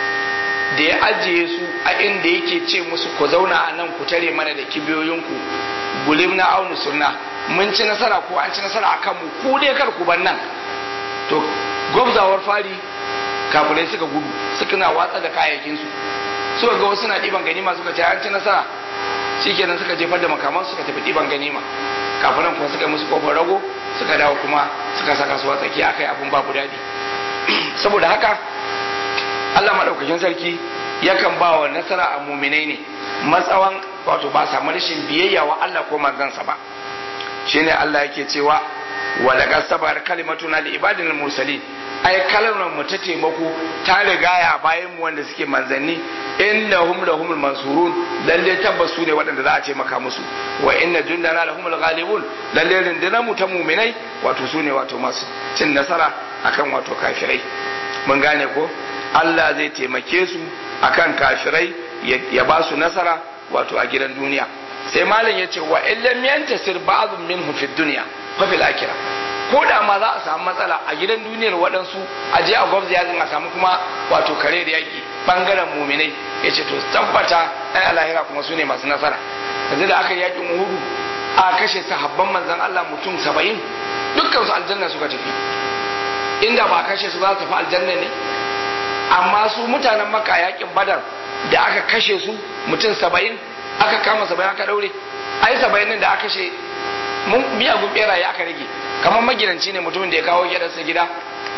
da ya ajiye su a inda yake ce musu ku zauna a nan ku tare mana da kibiyoyinku gulim na aunu sunna mun ci nasara ko an ci nasara a kanmu ku dai kar ku ban nan to gwabzawar fari kafirai suka gudu suka na watsa da kayayyakinsu suka ga wasu na ɗiban ganima suka ce an ci nasara shikenan suka jefar da makaman suka tafi ɗiban ganima kafiran kuma suka yi musu kofar rago suka dawo kuma suka saka su a tsakiya akai abun babu daɗi saboda haka Allah maɗaukakin sarki yakan ba wa nasara a muminai ne matsawan wato ba samu rashin biyayya wa Allah ko manzansa ba shine Allah yake cewa wa laqad sabar kalimatuna li ibadil mursalin ai kalmar mu ta taimako ta rigaya bayan mu wanda suke manzanni innahum lahumul mansurun lalle tabbas su ne waɗanda za a ce maka musu wa inna jundana lahumul ghalibun lalle rundunar mu ta muminai wato su ne wato masu cin nasara akan wato kafirai mun gane ko Allah zai taimake su akan kafirai ya ba su nasara wato a gidan duniya sai malam ya ce wa illam yantasir ba'dhum minhu fid dunya fa fil akhirah ko da ma za a samu matsala a gidan duniyar waɗansu a je a gwabza yakin a samu kuma wato kare da yaki bangaren muminai ya ce to tabbata ai alahira kuma su ne masu nasara yanzu da aka yi yakin uhudu a kashe sahabban manzon Allah mutum saba'in dukkan su aljanna suka tafi inda ba kashe su za su tafi aljanna ne amma su mutanen maka yakin badar da aka kashe su mutum saba'in aka kama saba'in aka daure ai saba'in nan da aka kashe miyagun beraye aka rage kamar magidanci ne mutumin da ya kawo gidansa gida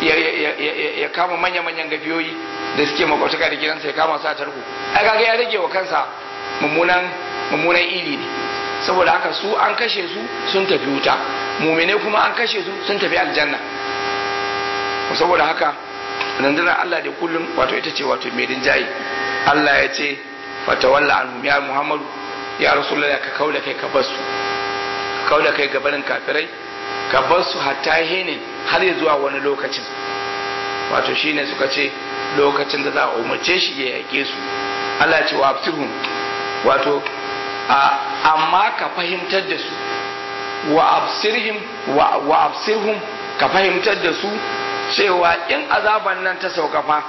ya kama manya-manyan gafiyoyi da suke makwataka da gidansa ya kama su a tarko ai kaga ya rage wa kansa mummunan mummunan iri ne saboda haka su an kashe su sun tafi wuta mumine kuma an kashe su sun tafi aljanna saboda haka rundunar Allah da kullum wato ita ce wato mai rinjaye Allah ya ce fatawalla anhum ya Muhammadu ya Rasulullah ka kauda kai ka basu ka kauda kai gabanin kafirai ka basu hatta hinin har ya zuwa wani lokacin wato shine suka ce lokacin da za a umarce shi ya yake su Allah ce wa absirhum wato amma ka fahimtar da su wa absirhim wa absirhum ka fahimtar da su cewa in azaban nan ta sauka fa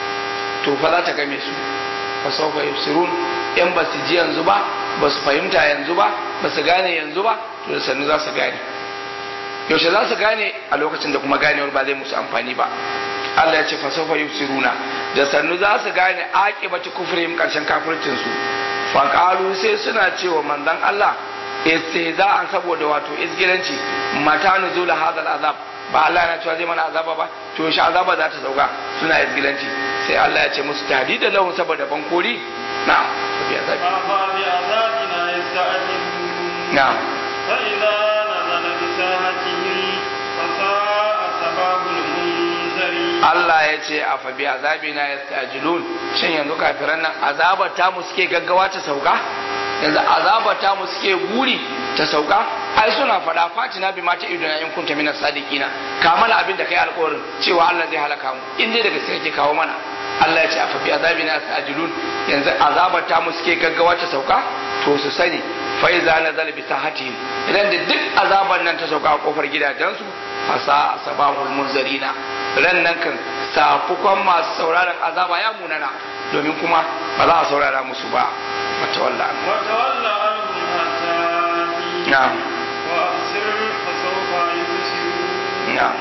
to fa za ta game su fa sauka yusirun in ba su ji yanzu ba ba su fahimta yanzu ba ba su gane yanzu ba to da sannu za su gane yaushe za su gane a lokacin da kuma ganewar ba zai musu amfani ba Allah ya ce fa sauka yusiruna da sannu za su gane aqibati kufrihim karshen kafircin su fa qalu sai suna cewa manzon Allah istihza'an saboda wato izgilanci mata nuzula hadal azab ba Allah yana cewa zai mana azaba ba to shi azaba za ta sauka suna izgilanci sai Allah ya ce musu tahdida lahu saboda bankori na'am to biya zabi فبعذابنا يستعجلون na'am فإذا نزل بساحتهم فساء ثواب المنذرين Allah ya ce a fabi azabina yastajilun shin yanzu kafiran nan azabar ta mu suke gaggawa ta sauka yanzu azabar ta mu suke guri ta sauka ai suna fada fatina bi mata iduna in kunta minas sadiqina ka mana abin da kai alƙawarin cewa Allah zai halaka mu in dai daga sai kake kawo mana Allah ya ce a fabi azabina yastajilun yanzu azabar ta mu suke gaggawa ta sauka to su sani fa iza nazala bi sahatihim idan da duk azabar nan ta sauka a kofar gidajensu fasa asabahul munzarina ran nan kan safukon masu sauraron azaba ya munana domin kuma ba za a saurara musu ba mata walla وتولى عنهم حتى حين نعم. وأبصر فسوف يبصرون نعم.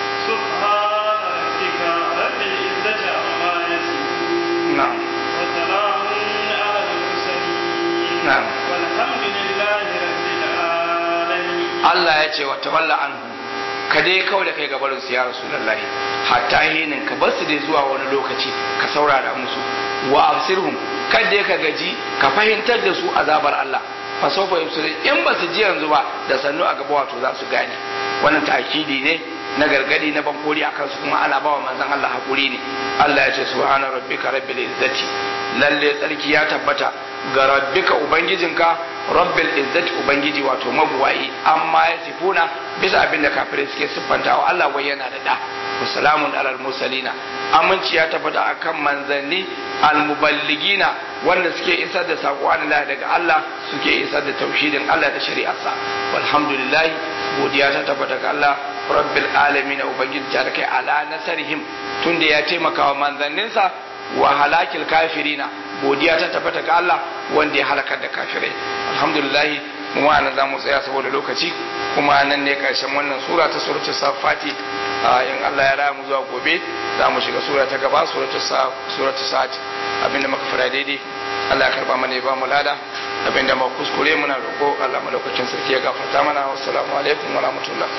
سبحان ربك رب العزة عما يصفون نعم. وسلام على المرسلين نعم. والحمد لله رب العالمين Allah ya ce wata walla anhu ka dai kawai da kai gabarin su ya rasulullahi hatta hinin ka bar su dai zuwa wani lokaci ka saurara musu wa absirhum kada ka gaji ka fahimtar da su azabar Allah fa sawfa yusri in ba su ji yanzu ba da sannu a gaba wato za su gane wannan ta'kidi ne na gargadi na bankori akan su kuma ana bawa manzon Allah hakuri ne Allah ya ce subhana rabbika rabbil izzati lalle tsarki ya tabbata ga rabbika ubangijinka rabbil izzati ubangiji wato mabuwayi amma ya sifuna bisa abin da kafirai suke siffanta wa Allah wai yana da da wasalamun alal mursalina aminci ya tabbata akan manzanni almuballigina wanda suke isar da sako Allah daga Allah suke isar da tauhidin Allah da shari'arsa walhamdulillah godiya ta tabbata ga Allah rabbil alamin ubangiji ta kai ala nasarihim tunda ya taimaka wa manzanninsa wa halakil kafirina godiya ta tabbata ga Allah wanda ya halakar da kafirai alhamdulillah mu ma nan zamu tsaya saboda lokaci kuma nan ne karshen wannan sura ta suratul safati in Allah ya raya mu zuwa gobe za mu shiga sura ta gaba suratul suratul sa'at abinda muka fara daidai Allah ya karba mana ya ba mu lada abinda muka kuskure muna roƙo Allah madaukakin sarki ya gafarta mana wassalamu alaikum wa rahmatullah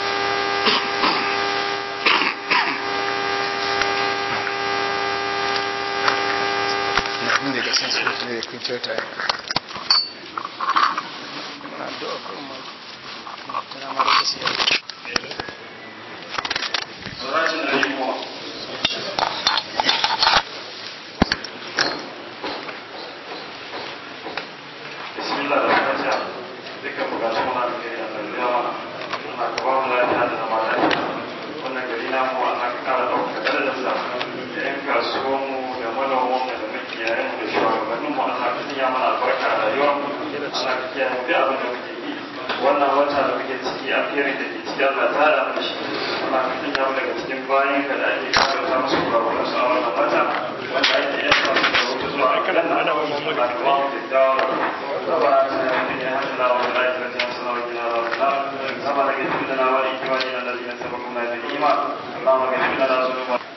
ne da san su ne da kun kyauta muna addu'a kuma tana mara kasiya wannan wata da muke ciki a fiye da ke ciki Allah ta da mu shi amma mutum ya daga cikin bayan ka da ake kawo ta musu kurakuran su a wannan wata wanda ake yin sa su da wuce zuwa kadan da ana wani mu da kuma mu da dawo ba ta ya mutum ya hada da wani da ya ta sana wa kina da sama da ke cikin da na wani kiwani na da zai sabon kuma da iman Allah ma ga cikin da na zuwa